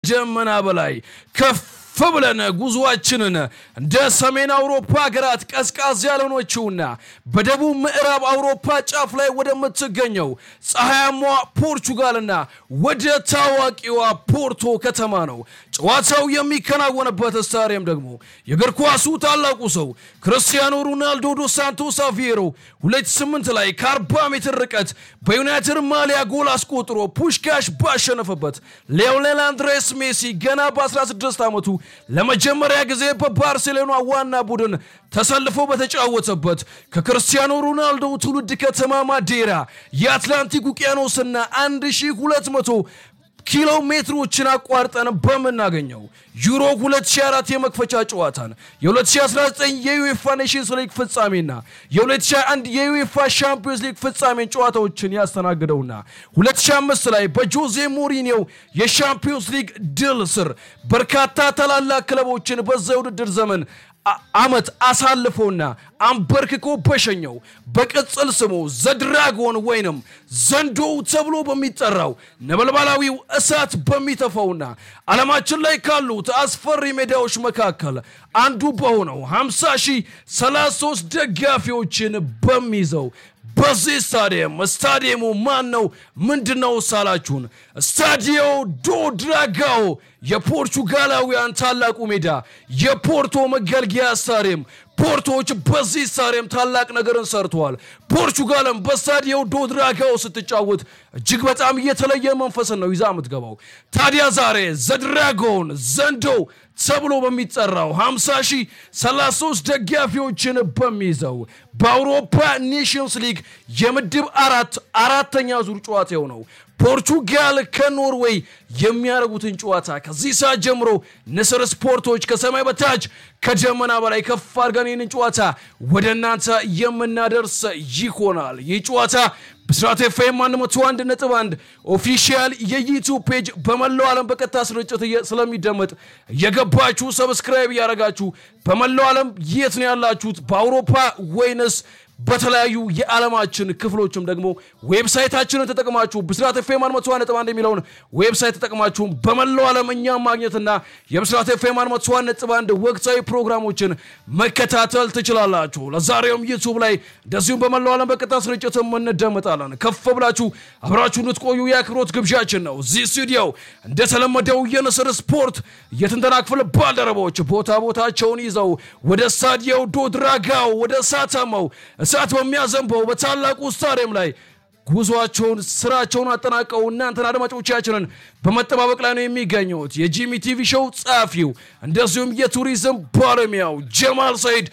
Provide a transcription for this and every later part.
ደመና በላይ ከፍ ብለን ጉዞአችንን እንደ ሰሜን አውሮፓ ሀገራት ቀዝቃዝ ያልሆነችውና በደቡብ ምዕራብ አውሮፓ ጫፍ ላይ ወደምትገኘው ፀሐያሟ ፖርቹጋልና ወደ ታዋቂዋ ፖርቶ ከተማ ነው። ጨዋታው የሚከናወንበት ስታዲየም ደግሞ የእግር ኳሱ ታላቁ ሰው ክርስቲያኖ ሮናልዶ ዶ ሳንቶስ አቬሮ 28 ላይ ከ40 ሜትር ርቀት በዩናይትድ ማሊያ ጎል አስቆጥሮ ፑሽካሽ ባሸነፈበት ሊዮኔል አንድሬስ ሜሲ ገና በ16 ዓመቱ ለመጀመሪያ ጊዜ በባርሴሎና ዋና ቡድን ተሰልፎ በተጫወተበት ከክርስቲያኖ ሮናልዶ ትውልድ ከተማ ማዴራ የአትላንቲክ ውቅያኖስና 1200 ኪሎ ሜትሮችን አቋርጠን በምናገኘው ዩሮ 2004 የመክፈቻ ጨዋታን የ2019 የዩኤፋ ኔሽንስ ሊግ ፍጻሜና የ2021 የዩኤፋ ሻምፒዮንስ ሊግ ፍጻሜን ጨዋታዎችን ያስተናግደውና 2005 ላይ በጆዜ ሞሪኒው የሻምፒዮንስ ሊግ ድል ስር በርካታ ታላላቅ ክለቦችን በዛ የውድድር ዘመን አመት አሳልፎና አንበርክኮ በሸኘው በቅጽል ስሙ ዘድራጎን ወይንም ዘንዶው ተብሎ በሚጠራው ነበልባላዊው እሳት በሚተፋውና ዓለማችን ላይ ካሉት አስፈሪ ሜዳዎች መካከል አንዱ በሆነው 50 ሺህ 33 ደጋፊዎችን በሚይዘው በዚህ ስታዲየም ስታዲየሙ ማን ነው? ምንድን ነው ሳላችሁን? ስታዲዮ ዶ ድራጋኦ የፖርቹጋላውያን ታላቁ ሜዳ የፖርቶ መገልገያ ስታዲየም። ፖርቶዎች በዚህ ስታዲየም ታላቅ ነገርን ሰርተዋል። ፖርቹጋልም በስታዲዮ ዶ ድራጋኦ ስትጫወት እጅግ በጣም የተለየ መንፈስን ነው ይዛ የምትገባው። ታዲያ ዛሬ ዘድራጎን ዘንዶ ተብሎ በሚጠራው 50 ሺህ 33 ደጋፊዎችን በሚይዘው በአውሮፓ ኔሽንስ ሊግ የምድብ አራት አራተኛ ዙር ጨዋታ የሆነው ፖርቹጋል ከኖርዌይ የሚያደርጉትን ጨዋታ ከዚህ ሰዓት ጀምሮ ንስር ስፖርቶች ከሰማይ በታች ከደመና በላይ ከፍ አድርገን ይህንን ጨዋታ ወደ እናንተ የምናደርስ ይሆናል። ይህ ጨዋታ ብስራት ኤፍኤም 101 ነጥብ 1 ኦፊሻል የዩቱብ ፔጅ በመላው ዓለም በቀጥታ ስርጭት ስለሚደመጥ እየገባችሁ ሰብስክራይብ እያደረጋችሁ በመላው ዓለም የት ነው ያላችሁት? በአውሮፓ ወይንስ በተለያዩ የዓለማችን ክፍሎችም ደግሞ ዌብሳይታችንን ተጠቅማችሁ ብስራት ኤፍኤም 101 ነጥብ 1 የሚለውን ዌብሳይት ተጠቅማችሁ በመላው ዓለም እኛም ማግኘትና የብስራት ኤፍኤም 101 ነጥብ 1 ወቅታዊ ፕሮግራሞችን መከታተል ትችላላችሁ። ለዛሬውም ዩቱብ ላይ እንደዚሁም በመላው ዓለም በቀጥታ ስርጭትም እንደመጣለን። ከፍ ብላችሁ አብራችሁ እንድትቆዩ የአክብሮት ግብዣችን ነው። እዚህ ስቱዲዮ እንደተለመደው የንስር ስፖርት የትንተና ክፍል ባልደረቦች ቦታ ቦታቸውን ይዘው ወደ ስታዲዮ ዶ ድራጋኦ ወደ ሳታማው እሳት በሚያዘንበው በታላቁ ስታዲየም ላይ ጉዟቸውን ስራቸውን አጠናቀው እናንተን አድማጮቻችንን በመጠባበቅ ላይ ነው የሚገኙት። የጂሚ ቲቪ ሾው ጸሐፊው እንደዚሁም የቱሪዝም ባለሙያው ጀማል ሰይድ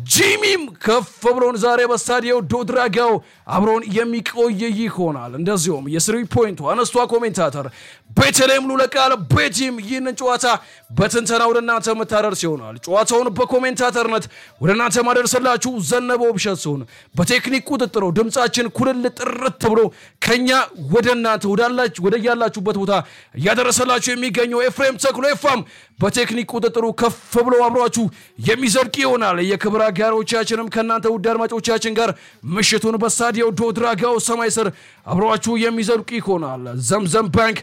ጂሚም ከፍ ብሎን ዛሬ በስታዲዮ ዶ ድራጋኦ አብሮን የሚቆይ ይሆናል። እንደዚሁም የስሪ ፖይንቱ አነስቷ ኮሜንታተር ቤተልሔም ሉለቃል ቤቲም ይህንን ጨዋታ በትንተና ወደ እናንተ የምታደርስ ይሆናል። ጨዋታውን በኮሜንታተርነት ወደ እናንተ ማደርስላችሁ ዘነበው ብሸት ሲሆን በቴክኒክ ቁጥጥሩ ድምፃችን ኩልል ጥርት ብሎ ከኛ ወደ እናንተ ወደ ያላችሁበት ቦታ እያደረሰላችሁ የሚገኘው ኤፍሬም ተክሎ ኤፋም በቴክኒክ ቁጥጥሩ ከፍ ብሎ አብሯችሁ የሚዘልቅ ይሆናል። የክብር አጋሮቻችንም ከእናንተ ውድ አድማጮቻችን ጋር ምሽቱን በስታዲዮ ዶ ድራጋኦ ሰማይ ስር አብሯችሁ የሚዘልቁ ይሆናል። ዘምዘም ባንክ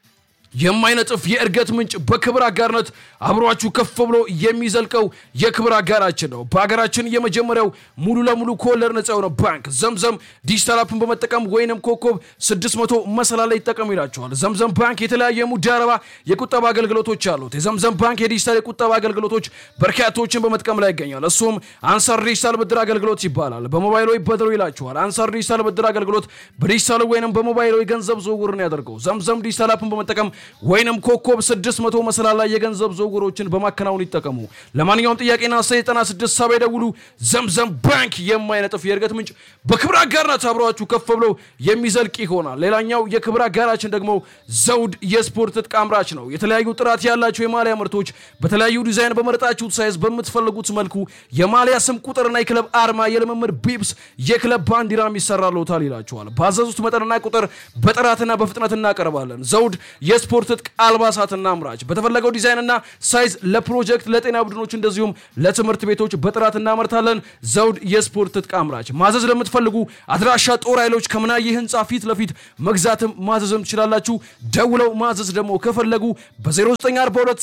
የማይነጥፍ የእድገት ምንጭ በክብር አጋርነት አብሯችሁ ከፍ ብሎ የሚዘልቀው የክብር አጋራችን ነው። በሀገራችን የመጀመሪያው ሙሉ ለሙሉ ከወለድ ነጻ የሆነ ባንክ ዘምዘም ዲጂታል አፕን በመጠቀም ወይንም ኮከብ 600 መሰላ ላይ ይጠቀሙ ይላቸዋል። ዘምዘም ባንክ የተለያዩ የሙዳረባ የቁጠባ አገልግሎቶች አሉት። የዘምዘም ባንክ የዲጂታል የቁጠባ አገልግሎቶች በርካቶችን በመጥቀም ላይ ይገኛል። እሱም አንሳር ዲጂታል ብድር አገልግሎት ይባላል። በሞባይሎ ይበድሩ ይላቸዋል። አንሳር ዲጂታል ብድር አገልግሎት በዲጂታል ወይንም በሞባይሎ የገንዘብ ዝውውርን ያደርገው። ዘምዘም ዲጂታል አፕን በመጠቀም ወይንም ኮከብ 600 መሰላል ላይ የገንዘብ ዝውውሮችን በማከናወን ይጠቀሙ። ለማንኛውም ጥያቄና 96 ሰባ ይደውሉ። ዘምዘም ባንክ የማይነጥፍ የእድገት ምንጭ በክብር አጋርነት አብረዋችሁ ከፍ ብሎ የሚዘልቅ ይሆናል። ሌላኛው የክብር አጋራችን ደግሞ ዘውድ የስፖርት ትጥቅ አምራች ነው። የተለያዩ ጥራት ያላቸው የማሊያ ምርቶች በተለያዩ ዲዛይን በመረጣችሁት ሳይዝ በምትፈልጉት መልኩ የማሊያ ስም ቁጥርና የክለብ አርማ፣ የልምምድ ቢብስ፣ የክለብ ባንዲራም ይሰራልዎታል ይላቸዋል። ባዘዙት መጠንና ቁጥር በጥራትና በፍጥነት እናቀርባለን። ዘውድ የስፖርት ትጥቅ አልባሳትና አምራች በተፈለገው ዲዛይንና ሳይዝ ለፕሮጀክት ለጤና ቡድኖች እንደዚሁም ለትምህርት ቤቶች በጥራት እናመርታለን። ዘውድ የስፖርት ትጥቅ አምራች ማዘዝ ለምትፈልጉ አድራሻ ጦር ኃይሎች ከምናየ ህንፃ ፊት ለፊት መግዛትም ማዘዝም ትችላላችሁ። ደውለው ማዘዝ ደግሞ ከፈለጉ በ0942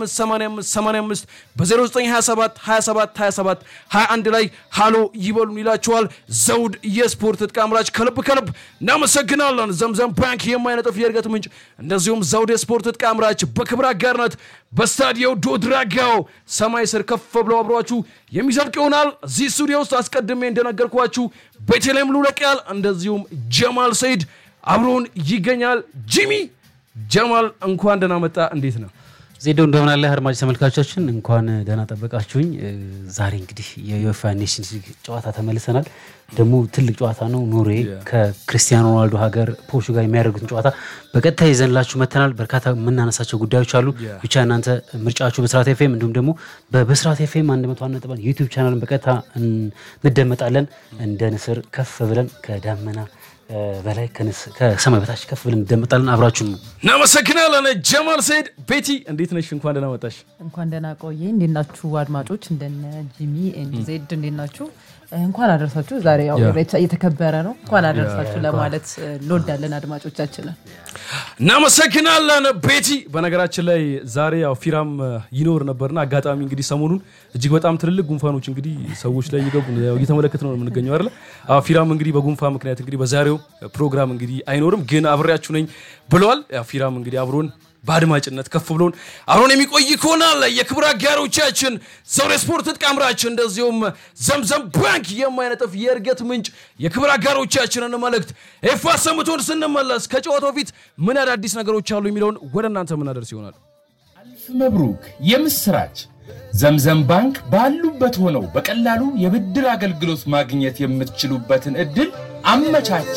8585 በ0927 27 27 21 ላይ ሃሎ ይበሉን ይላችኋል። ዘውድ የስፖርት ትጥቅ አምራች ከልብ ከልብ እናመሰግናለን። ዘምዘም ባንክ የማይነጥፍ የእድገት ምንጭ፣ እንደዚሁም ዘውድ የስፖርት ትጥቅ አምራች በክብር አጋርነት በስታዲዮ ዶድራጋው ሰማይ ስር ከፍ ብለው አብሯችሁ የሚዘልቅ ይሆናል። እዚህ ስቱዲዮ ውስጥ አስቀድሜ እንደነገርኳችሁ ቤተልሔም ሉለቅያል እንደዚሁም ጀማል ሰይድ አብሮን ይገኛል። ጂሚ ጀማል እንኳን ደህና መጣ። እንዴት ነው? ዜዶ እንደምን አለ አድማጭ ተመልካቾቻችን እንኳን ደህና ጠበቃችሁኝ። ዛሬ እንግዲህ የዩኤፋ ኔሽንስ ሊግ ጨዋታ ተመልሰናል። ደግሞ ትልቅ ጨዋታ ነው። ኖርዌይ ከክርስቲያኖ ሮናልዶ ሀገር ፖርቹጋል የሚያደርጉትን ጨዋታ በቀጥታ ይዘንላችሁ መተናል። በርካታ የምናነሳቸው ጉዳዮች አሉ። ብቻ እናንተ ምርጫችሁ በስራት ኤፍኤም እንዲሁም ደግሞ በስራት ኤፍኤም አንድ መቶ አንድ ነጥብ አንድ ዩቲዩብ ቻናልን በቀጥታ እንደመጣለን። እንደ ንስር ከፍ ብለን ከዳመና በላይ ከሰማይ በታች ከፍ ብለን እንደመጣለን። አብራችሁ ነው። እናመሰግናለን። ጀማል ሰይድ ቤቲ እንዴት ነሽ? እንኳን ደህና መጣሽ። እንኳን ደህና ቆየ። እንዴት ናችሁ አድማጮች? እንደነ ጂሚ ኤንድ ዜድ እንዴት ናችሁ? እንኳን አደረሳችሁ። ዛሬ ያው እየተከበረ ነው። እንኳን አደረሳችሁ ለማለት እንወዳለን አድማጮቻችንን። እናመሰግናለን ቤቲ። በነገራችን ላይ ዛሬ ያው ፊራም ይኖር ነበርና አጋጣሚ እንግዲህ ሰሞኑን እጅግ በጣም ትልልቅ ጉንፋኖች እንግዲህ ሰዎች ላይ እየገቡ እየተመለከት ነው የምንገኘው አይደለ? ፊራም እንግዲህ በጉንፋን ምክንያት እንግዲህ በዛሬው ፕሮግራም እንግዲህ አይኖርም፣ ግን አብሬያችሁ ነኝ ብለዋል። ፊራም እንግዲህ አብሮን በአድማጭነት ከፍ ብሎን አብሮን የሚቆይ ይሆናል። የክብር አጋሮቻችን ዘውድ ስፖርት ትጥቅ አምራች፣ እንደዚሁም ዘምዘም ባንክ የማይነጥፍ የእድገት ምንጭ የክብር አጋሮቻችንን መልእክት ኤፋ ሰምቶን ስንመለስ ከጨዋታው ፊት ምን አዳዲስ ነገሮች አሉ የሚለውን ወደ እናንተ የምናደርስ ይሆናል። አልፍ መብሩክ የምስራች ዘምዘም ባንክ ባሉበት ሆነው በቀላሉ የብድር አገልግሎት ማግኘት የምትችሉበትን እድል አመቻቸ።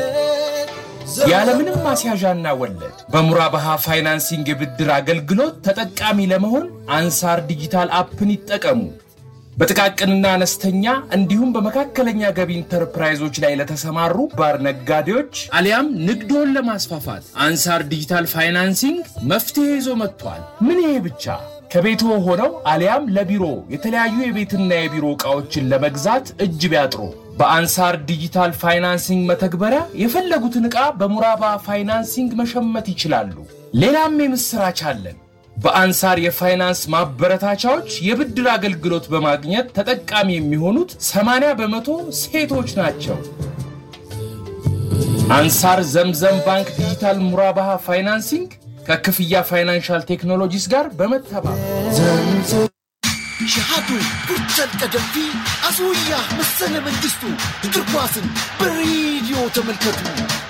ያለምንም ማስያዣና ወለድ በሙራባሃ ፋይናንሲንግ የብድር አገልግሎት ተጠቃሚ ለመሆን አንሳር ዲጂታል አፕን ይጠቀሙ። በጥቃቅንና አነስተኛ እንዲሁም በመካከለኛ ገቢ ኢንተርፕራይዞች ላይ ለተሰማሩ ባር ነጋዴዎች አሊያም ንግዶን ለማስፋፋት አንሳር ዲጂታል ፋይናንሲንግ መፍትሄ ይዞ መጥቷል። ምን ይሄ ብቻ! ከቤቶ ሆነው አሊያም ለቢሮ የተለያዩ የቤትና የቢሮ ዕቃዎችን ለመግዛት እጅ ቢያጥሩ በአንሳር ዲጂታል ፋይናንሲንግ መተግበሪያ የፈለጉትን ዕቃ በሙራባ ፋይናንሲንግ መሸመት ይችላሉ። ሌላም የምሥራች አለን። በአንሳር የፋይናንስ ማበረታቻዎች የብድር አገልግሎት በማግኘት ተጠቃሚ የሚሆኑት 80 በመቶ ሴቶች ናቸው። አንሳር ዘምዘም ባንክ ዲጂታል ሙራባሃ ፋይናንሲንግ ከክፍያ ፋይናንሻል ቴክኖሎጂስ ጋር በመተባበር ሸሃዱ ቡርቻን ቀደምቲ አስውያ መሰለ መንግስቱ እግር ኳስን በሬዲዮ ተመልከቱ።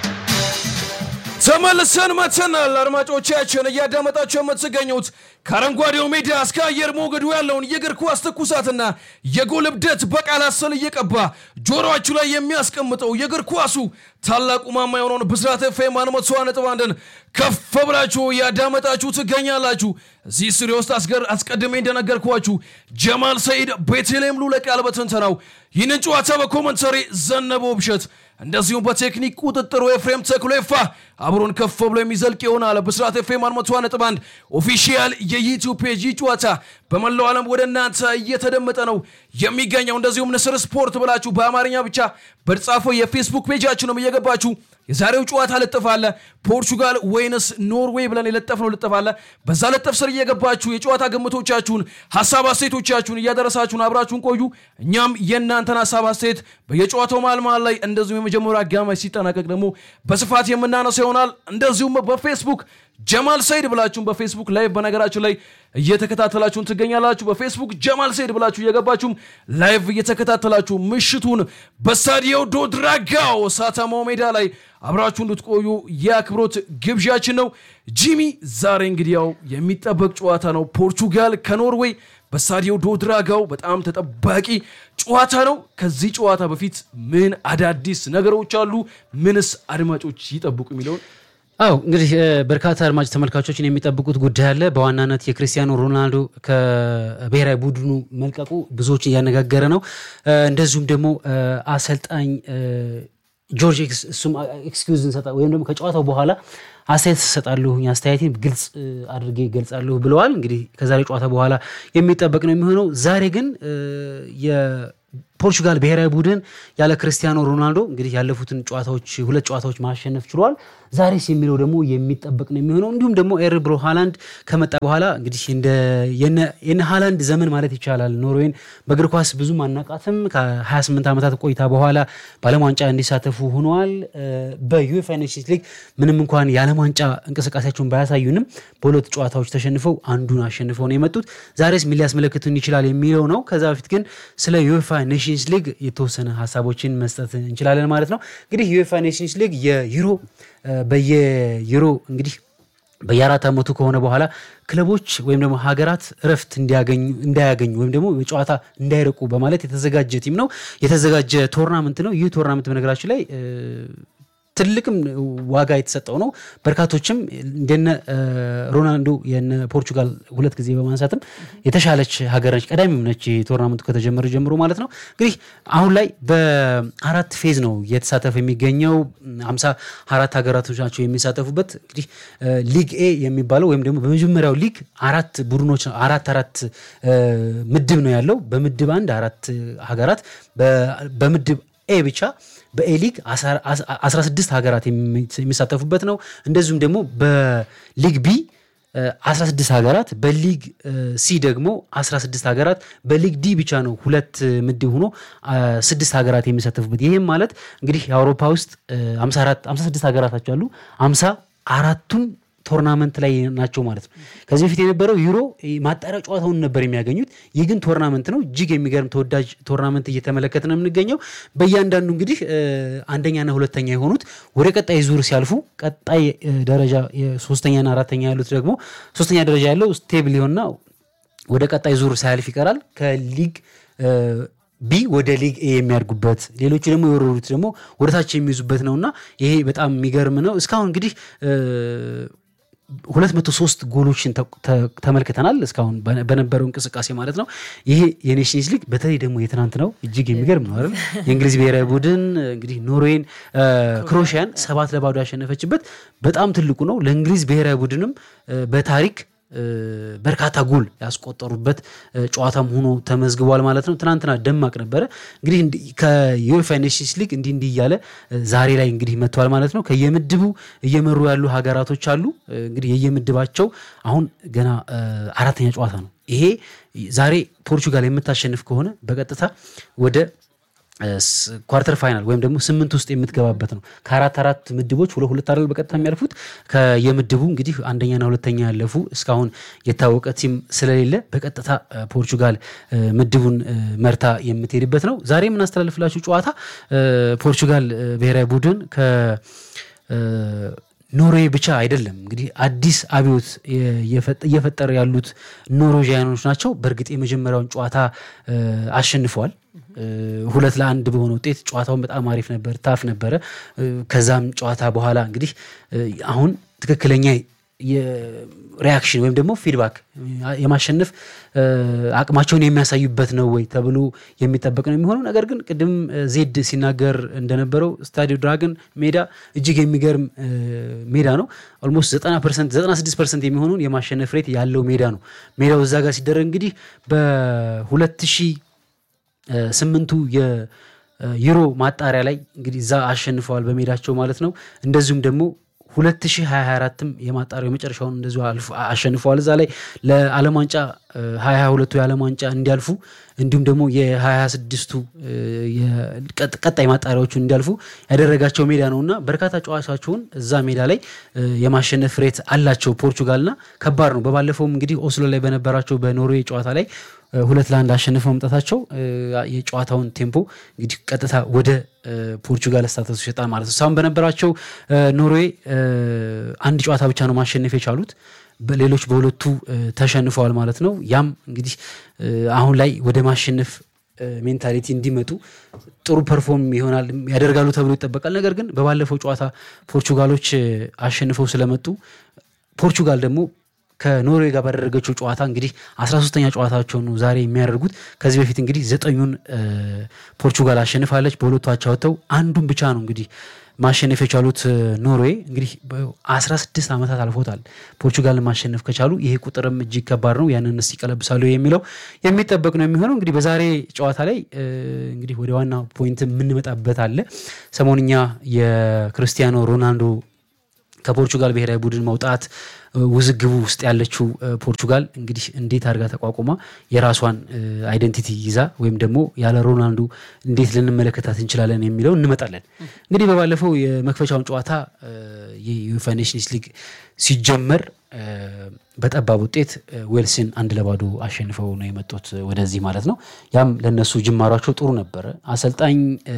ተመልሰን መተናል። አድማጮቻችን እያዳመጣችሁ የምትገኙት ከአረንጓዴው ሜዳ እስከ አየር ሞገዱ ያለውን የእግር ኳስ ትኩሳትና የጎል እብደት በቃላት ስል እየቀባ ጆሮአችሁ ላይ የሚያስቀምጠው የእግር ኳሱ ታላቁ ማማ የሆነውን ብስራት ኤፍኤም አንድ መቶ ነጥብ አንድን ከፍ ብላችሁ እያዳመጣችሁ ትገኛላችሁ። እዚህ ስቱዲዮ ውስጥ አስቀድሜ እንደነገርኳችሁ ጀማል ሰይድ፣ ቤተልሔም ሉለቃል በትንተናው ይህንን ጨዋታ በኮመንተሪ ዘነበው ብሸት እንደዚሁም በቴክኒክ ቁጥጥሩ ኤፍሬም ተክሎ ይፋ አብሮን ከፍ ብሎ የሚዘልቅ ይሆናል። ብስራት ኤፍኤም አንድ መቶ ነጥብ አንድ ኦፊሺያል የዩቲዩብ ፔጅ ጨዋታ በመላው ዓለም ወደ እናንተ እየተደመጠ ነው የሚገኘው። እንደዚሁም ንስር ስፖርት ብላችሁ በአማርኛ ብቻ በተጻፈው የፌስቡክ ፔጃችንም እየገባችሁ የዛሬው ጨዋታ ልጥፍ አለ። ፖርቹጋል ወይንስ ኖርዌይ ብለን የለጠፍነው ልጥፍ አለ። በዛ ልጥፍ ስር እየገባችሁ የጨዋታ ግምቶቻችሁን፣ ሀሳብ አስተያየቶቻችሁን እያደረሳችሁን አብራችሁን ቆዩ። እኛም የእናንተን ሀሳብ አስተያየት በየጨዋታው መሃል መሃል ላይ እንደዚሁም የመጀመሪያ አጋማሽ ሲጠናቀቅ ደግሞ በስፋት የምናነሳው ይሆናል። እንደዚሁም በፌስቡክ ጀማል ሰይድ ብላችሁን በፌስቡክ ላይ በነገራችን ላይ እየተከታተላችሁን ትገኛላችሁ። በፌስቡክ ጀማል ሰይድ ብላችሁ እየገባችሁም ላይቭ እየተከታተላችሁ ምሽቱን በስታዲዮ ዶድራጋው ሳታማው ሜዳ ላይ አብራችሁ እንድትቆዩ የአክብሮት ግብዣችን ነው። ጂሚ ዛሬ እንግዲህ ያው የሚጠበቅ ጨዋታ ነው። ፖርቹጋል ከኖርዌይ በስታዲዮ ዶድራጋው በጣም ተጠባቂ ጨዋታ ነው። ከዚህ ጨዋታ በፊት ምን አዳዲስ ነገሮች አሉ? ምንስ አድማጮች ይጠብቁ የሚለውን አው እንግዲህ በርካታ አድማጭ ተመልካቾችን የሚጠብቁት ጉዳይ አለ። በዋናነት የክርስቲያኖ ሮናልዶ ከብሔራዊ ቡድኑ መልቀቁ ብዙዎችን እያነጋገረ ነው። እንደዚሁም ደግሞ አሰልጣኝ ጆርጅ እሱም ኤክስኪውዝ እንሰጣ ወይም ደግሞ ከጨዋታው በኋላ አስተያየት እሰጣለሁ፣ አስተያየቴን ግልጽ እ፣ አድርጌ ገልጻለሁ ብለዋል። እንግዲህ ከዛሬ ጨዋታ በኋላ የሚጠበቅ ነው የሚሆነው። ዛሬ ግን እ፣ የፖርቹጋል ብሔራዊ ቡድን ያለ ክርስቲያኖ ሮናልዶ እንግዲህ ያለፉትን ጨዋታዎች ሁለት ጨዋታዎች ማሸነፍ ችሏል። ዛሬስ የሚለው ደግሞ የሚጠበቅ ነው የሚሆነው። እንዲሁም ደግሞ ኤርብሮ ሃላንድ ከመጣ በኋላ እንግዲህ እንደ የነ- የነ ሃላንድ ዘመን ማለት ይቻላል ኖርዌይን በእግር ኳስ ብዙም አናቃትም። ከ28 ዓመታት ቆይታ በኋላ በዓለም ዋንጫ እንዲሳተፉ ሆነዋል። እ፣ በዩኤፋ ኔሽንስ ሊግ ምንም እንኳን የዓለም ዋንጫ እንቅስቃሴያቸውን ባያሳዩንም በሁለት ጨዋታዎች ተሸንፈው አንዱን አሸንፈው ነው የመጡት። ዛሬስ ምን ሊያስመለክቱን ይችላል የሚለው ነው። ከዛ በፊት ግን ስለ ዩኤፋ ኔሽንስ ሊግ የተወሰነ ሀሳቦችን መስጠት እንችላለን ማለት ነው። እንግዲህ ዩኤፋ ኔሽንስ ሊግ የዩሮ እ፣ በየዩሮ እንግዲህ በየአራት ዓመቱ ከሆነ በኋላ ክለቦች ወይም ደግሞ ሀገራት እረፍት እንዲያገኙ እንዳያገኙ ወይም ደግሞ በጨዋታ እንዳይርቁ በማለት የተዘጋጀ ቲም ነው የተዘጋጀ ቶርናመንት ነው። ይህ ቶርናመንት በነገራችን ላይ እ፣ ትልቅም ዋጋ የተሰጠው ነው። በርካቶችም እንደነ እ፣ ሮናልዶ የነ ፖርቹጋል ሁለት ጊዜ በማንሳትም የተሻለች ሀገር ነች፣ ቀዳሚም ነች ቶርናመንቱ ከተጀመረ ጀምሮ ማለት ነው። እንግዲህ አሁን ላይ በአራት ፌዝ ነው እየተሳተፈ የሚገኘው። ሀምሳ አራት ሀገራቶች ናቸው የሚሳተፉበት። እንግዲህ እ፣ ሊግ ኤ የሚባለው ወይም ደግሞ በመጀመሪያው ሊግ አራት ቡድኖች አራት አራት እ፣ ምድብ ነው ያለው። በምድብ አንድ አራት ሀገራት በ- በምድብ ኤ ብቻ በኤ ሊግ 16 ሀገራት የሚ- የሚሳተፉበት ነው። እንደዚሁም ደግሞ በሊግ ቢ እ፣ 16 ሀገራት በሊግ እ፣ ሲ ደግሞ 16 ሀገራት በሊግ ዲ ብቻ ነው ሁለት እ፣ ምድብ ሆኖ አ፣ ስድስት ሀገራት የሚሳተፉበት ይህም ማለት እንግዲህ የአውሮፓ ውስጥ እ፣ 54 56 ሀገራት አሉ 50 አራቱም ቶርናመንት ላይ ናቸው ማለት ነው። ከዚህ በፊት የነበረው ዩሮ ማጣሪያ ጨዋታውን ነበር የሚያገኙት። ይህ ግን ቶርናመንት ነው። እጅግ የሚገርም ተወዳጅ ቶርናመንት እየተመለከት ነው የምንገኘው። በእያንዳንዱ እንግዲህ እ፣ አንደኛና ሁለተኛ የሆኑት ወደ ቀጣይ ዙር ሲያልፉ ቀጣይ እ፣ ደረጃ የሶስተኛና አራተኛ ያሉት ደግሞ ሶስተኛ ደረጃ ያለው ስቴብል ይሆንና ወደ ቀጣይ ዙር ሳያልፍ ይቀራል። ከሊግ እ፣ ቢ ወደ ሊግ ኤ የሚያድጉበት ሌሎቹ ደግሞ የወረዱት ደግሞ ወደታች የሚይዙበት ነውና ይሄ በጣም የሚገርም ነው። እስካሁን እንግዲህ እ፣ 203 ጎሎችን ተ- ተ- ተመልክተናል እስካሁን በነ- በነበረው እንቅስቃሴ ማለት ነው። ይሄ የኔሽንስ ሊግ በተለይ ደግሞ የትናንት ነው እጅግ የሚገርም ነው አይደል? የእንግሊዝ ብሔራዊ ቡድን እንግዲህ ኖርዌይን እ፣ ክሮኤሽያን ሰባት ለባዶ ያሸነፈችበት በጣም ትልቁ ነው። ለእንግሊዝ ብሔራዊ ቡድንም እ፣ በታሪክ እ፣ በርካታ ጎል ያስቆጠሩበት እ፣ ጨዋታም ሆኖ ተመዝግቧል ማለት ነው። ትናንትና ደማቅ ነበረ። እንግዲህ እንዲ- ከዩኤፋ ኔሽንስ ሊግ እንዲህ እንዲህ እያለ እ፣ ዛሬ ላይ እንግዲህ መጥቷል ማለት ነው። ከየምድቡ እየመሩ ያሉ ሀገራቶች አሉ። እ፣ እንግዲህ የየምድባቸው አሁን ገና እ፣ አራተኛ ጨዋታ ነው ይሄ። ዛሬ ፖርቹጋል የምታሸንፍ ከሆነ በቀጥታ ወደ ኳርተር ፋይናል ወይም ደግሞ ስምንት ውስጥ የምትገባበት ነው። ከአራት አራት ምድቦች ሁለት ሁለት አይደል በቀጥታ የሚያልፉት ከየምድቡ እንግዲህ አንደኛና ሁለተኛ ያለፉ እስካሁን የታወቀ ቲም ስለሌለ በቀጥታ እ፣ ፖርቹጋል እ፣ ምድቡን እ፣ መርታ የምትሄድበት ነው። ዛሬ የምናስተላልፍላችሁ ጨዋታ እ፣ ፖርቹጋል እ፣ ብሔራዊ ቡድን ከ እ፣ ኖርዌይ ብቻ አይደለም እንግዲህ አዲስ አብዮት የፈጠ- እየፈጠሩ ያሉት ኖርዌዥያኖች ናቸው። በእርግጥ የመጀመሪያውን ጨዋታ እ፣ አሸንፈዋል እ፣ ሁለት ለአንድ በሆነ ውጤት ጨዋታውን በጣም አሪፍ ነበር፣ ታፍ ነበረ። እ፣ ከዛም ጨዋታ በኋላ እንግዲህ እ፣ አሁን ትክክለኛ የሪያክሽን ወይም ደግሞ ፊድባክ የማሸነፍ እ፣ አቅማቸውን የሚያሳዩበት ነው ወይ ተብሎ የሚጠበቅ ነው የሚሆነው። ነገር ግን ቅድም እ፣ ዜድ ሲናገር እንደነበረው ስታዲዮ ድራገን ሜዳ እጅግ የሚገርም እ፣ ሜዳ ነው። ኦልሞስት 90 ፐርሰንት 96 ፐርሰንት የሚሆኑን የማሸነፍ ሬት ያለው ሜዳ ነው። ሜዳው እዛ ጋር ሲደረግ እንግዲህ በሁለት ሺህ ስምንቱ የዩሮ ማጣሪያ ላይ እንግዲህ እዛ አሸንፈዋል በሜዳቸው ማለት ነው። እንደዚሁም ደግሞ 2024ም የማጣሪያው የመጨረሻውን እንደዚሁ አልፎ- አሸንፈዋል። እዛ ላይ ለዓለም ዋንጫ 2022ቱ የዓለም ዋንጫ እንዲያልፉ እንዲሁም ደግሞ የ2026ቱ ቀጣይ ማጣሪያዎቹን እንዲያልፉ ያደረጋቸው ሜዳ ነው እና በርካታ ጨዋታቸውን እዛ ሜዳ ላይ እ፣ የማሸነፍ ሬት አላቸው ፖርቹጋልና ከባድ ነው። በባለፈውም እንግዲህ ኦስሎ ላይ በነበራቸው በኖርዌይ ጨዋታ ላይ እ፣ ሁለት ለአንድ አሸንፈው መምጣታቸው እ፣ የጨዋታውን ቴምፖ እንግዲህ ቀጥታ ወደ እ፣ ፖርቹጋል ስታተሱ ይሰጣል ማለት ነው። እስካሁን በነበራቸው እ፣ ኖርዌይ እ፣ አንድ ጨዋታ ብቻ ነው ማሸነፍ የቻሉት። በሌሎች በሁለቱ እ፣ ተሸንፈዋል ማለት ነው። ያም እንግዲህ እ፣ አሁን ላይ ወደ ማሸነፍ ሜንታሊቲ እንዲመጡ ጥሩ ፐርፎርም ይሆናል ያደርጋሉ ተብሎ ይጠበቃል። ነገር ግን በባለፈው ጨዋታ ፖርቹጋሎች እ፣ አሸንፈው ስለመጡ ፖርቹጋል ደግሞ ከኖርዌይ ጋር ባደረገችው ጨዋታ እንግዲህ 13ተኛ ጨዋታቸውን ነው ዛሬ የሚያደርጉት። ከዚህ በፊት እንግዲህ ዘጠኙን እ፣ ፖርቹጋል አሸንፋለች። በሁለቱ አቻ ወጥተው አንዱን ብቻ ነው እንግዲህ ማሸነፍ የቻሉት ኖርዌይ እንግዲህ በ16 ዓመታት አልፎታል ፖርቹጋልን ማሸነፍ ከቻሉ ይሄ ቁጥርም እጅግ ከባድ ነው። ያንን ስ ይቀለብሳሉ የሚለው የሚጠበቅ ነው የሚሆነው። እንግዲህ በዛሬ ጨዋታ ላይ እንግዲህ ወደ ዋና ፖይንት የምንመጣበት አለ። ሰሞንኛ የክርስቲያኖ ሮናልዶ ከፖርቹጋል ብሔራዊ ቡድን መውጣት ውዝግቡ ውስጥ ያለችው ፖርቹጋል እንግዲህ እንዴት አድርጋ ተቋቁማ የራሷን አይደንቲቲ ይዛ ወይም ደግሞ ያለ ሮናልዶ እንዴት ልንመለከታት እንችላለን የሚለው እንመጣለን። እንግዲህ በባለፈው የመክፈቻውን ጨዋታ የዩኤፋ ኔሽንስ ሊግ ሲጀመር በጠባብ ውጤት ዌልስን አንድ ለባዶ አሸንፈው ነው የመጡት ወደዚህ ማለት ነው። ያም ለነሱ ጅማሯቸው ጥሩ ነበረ። አሰልጣኝ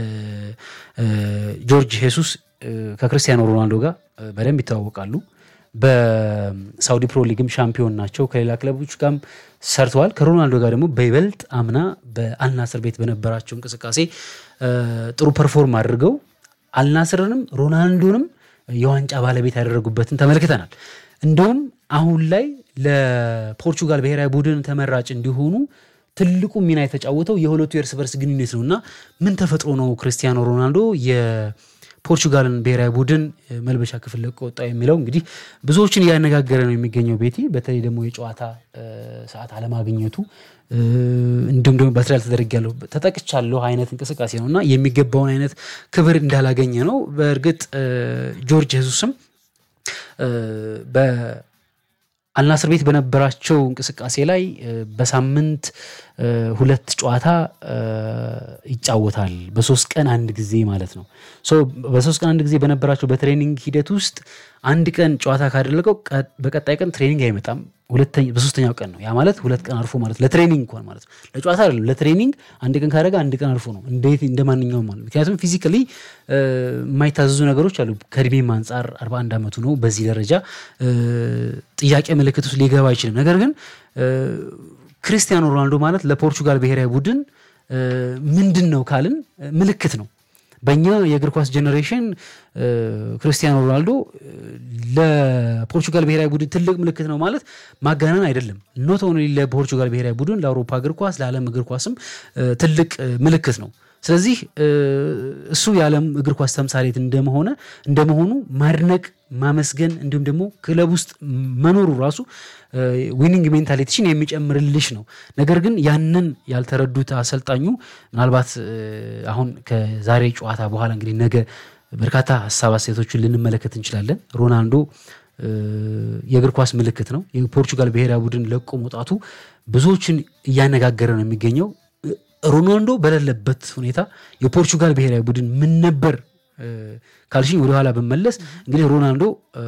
ጆርጅ ሄሱስ ከክርስቲያኖ ሮናልዶ ጋር በደንብ ይተዋወቃሉ። በሳውዲ ፕሮ ሊግም ሻምፒዮን ናቸው። ከሌላ ክለቦች ጋርም ሰርተዋል። ከሮናልዶ ጋር ደግሞ በይበልጥ አምና በአልናስር ቤት በነበራቸው እንቅስቃሴ ጥሩ ፐርፎርም አድርገው አልናስርንም ሮናልዶንም የዋንጫ ባለቤት ያደረጉበትን ተመልክተናል። እንደውም አሁን ላይ ለፖርቹጋል ብሔራዊ ቡድን ተመራጭ እንዲሆኑ ትልቁ ሚና የተጫወተው የሁለቱ የእርስ በርስ ግንኙነት ነው እና ምን ተፈጥሮ ነው ክርስቲያኖ ሮናልዶ ፖርቹጋልን ብሔራዊ ቡድን መልበሻ ክፍል ለቆ ወጣ የሚለው እንግዲህ ብዙዎችን እያነጋገረ ነው የሚገኘው። ቤቲ በተለይ ደግሞ የጨዋታ ሰዓት አለማግኘቱ እንዲሁም ደግሞ በትሪያል ተደርጊያለሁ ተጠቅቻለሁ አይነት እንቅስቃሴ ነው እና የሚገባውን አይነት ክብር እንዳላገኘ ነው። በእርግጥ ጆርጅ ሄሱስም አልናስር ቤት በነበራቸው እንቅስቃሴ ላይ በሳምንት ሁለት ጨዋታ ይጫወታል። በሶስት ቀን አንድ ጊዜ ማለት ነው። በሶስት ቀን አንድ ጊዜ በነበራቸው በትሬኒንግ ሂደት ውስጥ አንድ ቀን ጨዋታ ካደረገው በቀጣይ ቀን ትሬኒንግ አይመጣም። በሶስተኛው ቀን ነው። ያ ማለት ሁለት ቀን አርፎ ማለት ለትሬኒንግ እንኳን ማለት ነው። ለጨዋታ አይደለም፣ ለትሬኒንግ አንድ ቀን ካደረገ አንድ ቀን አርፎ ነው። እንዴት እንደ ማንኛውም ማለት ምክንያቱም ፊዚካሊ የማይታዘዙ ነገሮች አሉ። ከእድሜም አንጻር 41 ዓመቱ ነው። በዚህ ደረጃ ጥያቄ ምልክት ውስጥ ሊገባ አይችልም። ነገር ግን ክርስቲያኖ ሮናልዶ ማለት ለፖርቹጋል ብሔራዊ ቡድን ምንድን ነው ካልን ምልክት ነው። በእኛ የእግር ኳስ ጀኔሬሽን ክርስቲያኖ ሮናልዶ ለፖርቹጋል ብሔራዊ ቡድን ትልቅ ምልክት ነው ማለት ማጋነን አይደለም። ኖት ኦንሊ ለፖርቹጋል ብሔራዊ ቡድን ለአውሮፓ እግር ኳስ፣ ለዓለም እግር ኳስም ትልቅ ምልክት ነው። ስለዚህ እሱ የዓለም እግር ኳስ ተምሳሌት እንደመሆነ እንደመሆኑ ማድነቅ ማመስገን እንዲሁም ደግሞ ክለብ ውስጥ መኖሩ ራሱ ዊኒንግ ሜንታሊቲሽን የሚጨምርልሽ ነው። ነገር ግን ያንን ያልተረዱት አሰልጣኙ ምናልባት አሁን ከዛሬ ጨዋታ በኋላ እንግዲህ ነገ በርካታ ሀሳብ አስተያየቶችን ልንመለከት እንችላለን። ሮናልዶ የእግር ኳስ ምልክት ነው። የፖርቹጋል ብሔራዊ ቡድን ለቆ መውጣቱ ብዙዎችን እያነጋገረ ነው የሚገኘው። ሮናልዶ በሌለበት ሁኔታ የፖርቹጋል ብሔራዊ ቡድን ምን ነበር ካልሽኝ ወደኋላ ብመለስ እንግዲህ ሮናልዶ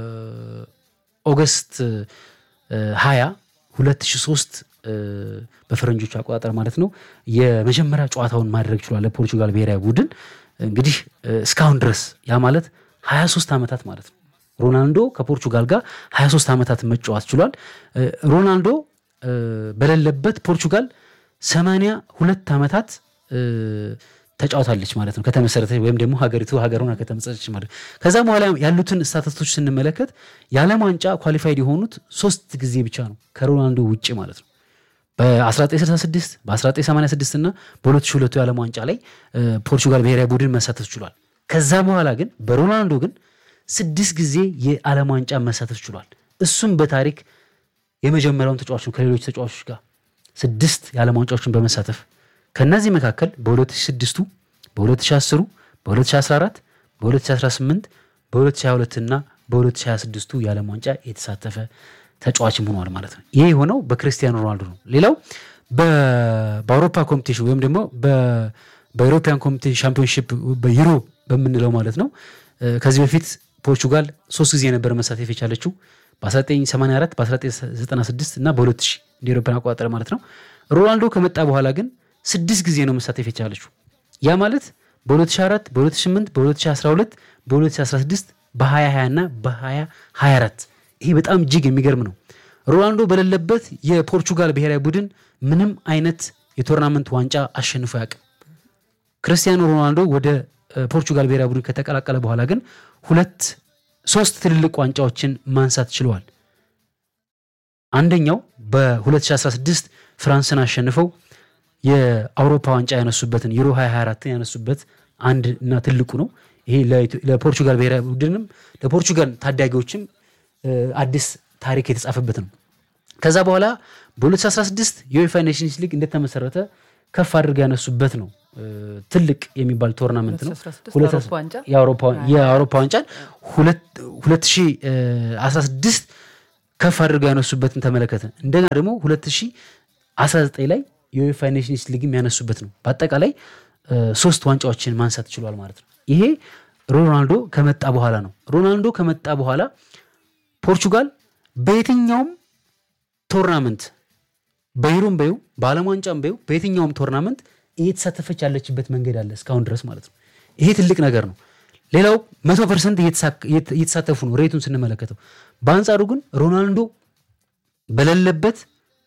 ኦገስት 20 2003 በፈረንጆቹ አቆጣጠር ማለት ነው የመጀመሪያ ጨዋታውን ማድረግ ችሏል ለፖርቹጋል ብሔራዊ ቡድን እንግዲህ እስካሁን ድረስ ያ ማለት 23 ዓመታት ማለት ነው ሮናልዶ ከፖርቹጋል ጋር 23 ዓመታት መጫወት ችሏል ሮናልዶ በሌለበት ፖርቹጋል 82 ዓመታት ተጫውታለች ማለት ነው ከተመሰረተች ወይም ደግሞ ሀገሪቱ ሀገር ሆና ከተመሰረተች ማለት ነው። ከዛ በኋላ ያሉትን ስታተስቶች ስንመለከት የዓለም ዋንጫ ኳሊፋይድ የሆኑት ሶስት ጊዜ ብቻ ነው ከሮናልዶ ውጭ ማለት ነው። በ1966 በ1986 እና በ2002 የዓለም ዋንጫ ላይ ፖርቹጋል ብሔራዊ ቡድን መሳተፍ ችሏል። ከዛ በኋላ ግን በሮናልዶ ግን ስድስት ጊዜ የዓለም ዋንጫ መሳተፍ ችሏል። እሱም በታሪክ የመጀመሪያውን ተጫዋች ነው ከሌሎች ተጫዋቾች ጋር ስድስት የዓለም ዋንጫዎችን በመሳተፍ ከእነዚህ መካከል በ2006 በ2010 በ2014 በ2018 በ2022 እና በ2026 የዓለም ዋንጫ የተሳተፈ ተጫዋችም ሆኗል ማለት ነው። ይህ የሆነው በክርስቲያኖ ሮናልዶ ነው። ሌላው በአውሮፓ ኮምፒቴሽን ወይም ደግሞ በኢሮፒያን ኮምፒቴሽን ሻምፒዮንሺፕ በዩሮ በምንለው ማለት ነው ከዚህ በፊት ፖርቹጋል ሶስት ጊዜ ነበር መሳተፍ የቻለችው በ1984 በ1996 እና በ2000 እንደ ኤሮፓን አቆጣጠር ማለት ነው። ሮናልዶ ከመጣ በኋላ ግን ስድስት ጊዜ ነው መሳተፍ የቻለችው። ያ ማለት በ2004 በ2008 በ2012 በ2016 በ2020 እና በ2024 ይሄ በጣም እጅግ የሚገርም ነው። ሮናልዶ በሌለበት የፖርቹጋል ብሔራዊ ቡድን ምንም አይነት የቶርናመንት ዋንጫ አሸንፎ ያውቅም። ክርስቲያኖ ሮናልዶ ወደ ፖርቹጋል ብሔራዊ ቡድን ከተቀላቀለ በኋላ ግን ሁለት ሶስት ትልልቅ ዋንጫዎችን ማንሳት ችለዋል። አንደኛው በ2016 ፍራንስን አሸንፈው የአውሮፓ ዋንጫ ያነሱበትን ዩሮ 2024 ያነሱበት አንድ እና ትልቁ ነው። ይሄ ለኢትዮ- ለፖርቹጋል ብሔራዊ ቡድንም ለፖርቹጋል ታዳጊዎችም እ፣ አዲስ ታሪክ የተጻፈበት ነው። ከዛ በኋላ በ2016 የዩኤፋ ኔሽንስ ሊግ እንደተመሰረተ ከፍ አድርገው ያነሱበት ነው። እ፣ ትልቅ የሚባል ቶርናመንት ነው። 2016 ሁለት- የአውሮፓ ዋንጫ? የአውሮፓ- የአውሮፓ ዋንጫን ሁለት- 2016 ከፍ አድርገው ያነሱበትን ተመለከተ። እንደገና ደግሞ 2019 ላይ የዩኤፋ ኔሽንስ ሊግም ያነሱበት ነው። በአጠቃላይ እ፣ ሶስት ዋንጫዎችን ማንሳት ችሏል ማለት ነው። ይሄ ሮናልዶ ከመጣ በኋላ ነው። ሮናልዶ ከመጣ በኋላ ፖርቹጋል በየትኛውም ቶርናመንት በዩሮም በዩ በዓለም ዋንጫም በዩ በየትኛውም ቶርናመንት እየተሳተፈች ያለችበት መንገድ አለ እስካሁን ድረስ ማለት ነው። ይሄ ትልቅ ነገር ነው። ሌላው መቶ ፐርሰንት እየተሳተፉ ነው ሬቱን ስንመለከተው። በአንጻሩ ግን ሮናልዶ በሌለበት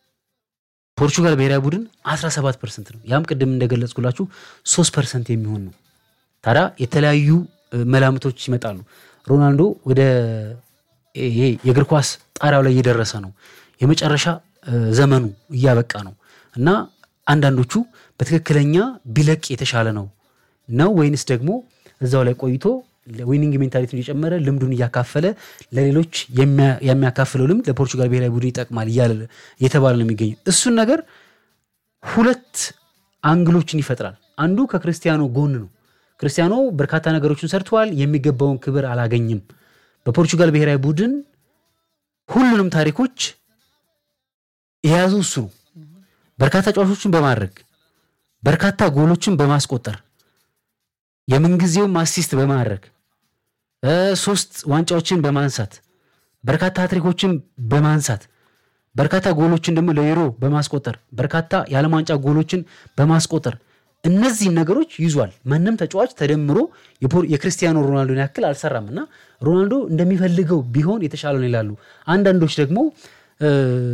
ፖርቹጋል ብሔራዊ ቡድን 17 ፐርሰንት ነው። ያም ቅድም እንደገለጽኩላችሁ 3 ፐርሰንት የሚሆን ነው። ታዲያ የተለያዩ እ፣ መላምቶች ይመጣሉ። ሮናልዶ ወደ ይሄ የእግር ኳስ ጣሪያው ላይ እየደረሰ ነው፣ የመጨረሻ እ፣ ዘመኑ እያበቃ ነው እና አንዳንዶቹ በትክክለኛ ቢለቅ የተሻለ ነው ነው ወይንስ ደግሞ እዛው ላይ ቆይቶ ዊኒንግ ሜንታሊቲን እየጨመረ ልምዱን እያካፈለ ለሌሎች የሚያ- የሚያካፍለው ልምድ ለፖርቹጋል ብሔራዊ ቡድን ይጠቅማል እያለ እየተባለ ነው የሚገኘው። እሱን ነገር ሁለት አንግሎችን ይፈጥራል። አንዱ ከክርስቲያኖ ጎን ነው። ክርስቲያኖ በርካታ ነገሮችን ሰርተዋል፣ የሚገባውን ክብር አላገኝም። በፖርቹጋል ብሔራዊ ቡድን ሁሉንም ታሪኮች የያዙ እሱ ነው። በርካታ ጨዋቾችን በማድረግ በርካታ ጎሎችን በማስቆጠር የምንጊዜውም አሲስት በማድረግ እ፣ ሶስት ዋንጫዎችን በማንሳት በርካታ ትሪኮችን በማንሳት በርካታ ጎሎችን ደግሞ ለዩሮ በማስቆጠር በርካታ የዓለም ዋንጫ ጎሎችን በማስቆጠር እነዚህን ነገሮች ይዟል። ማንም ተጫዋች ተደምሮ የፖር- የክርስቲያኖ ሮናልዶን ያክል አልሰራም እና ሮናልዶ እንደሚፈልገው ቢሆን የተሻለ ነው ይላሉ። አንዳንዶች ደግሞ እ፣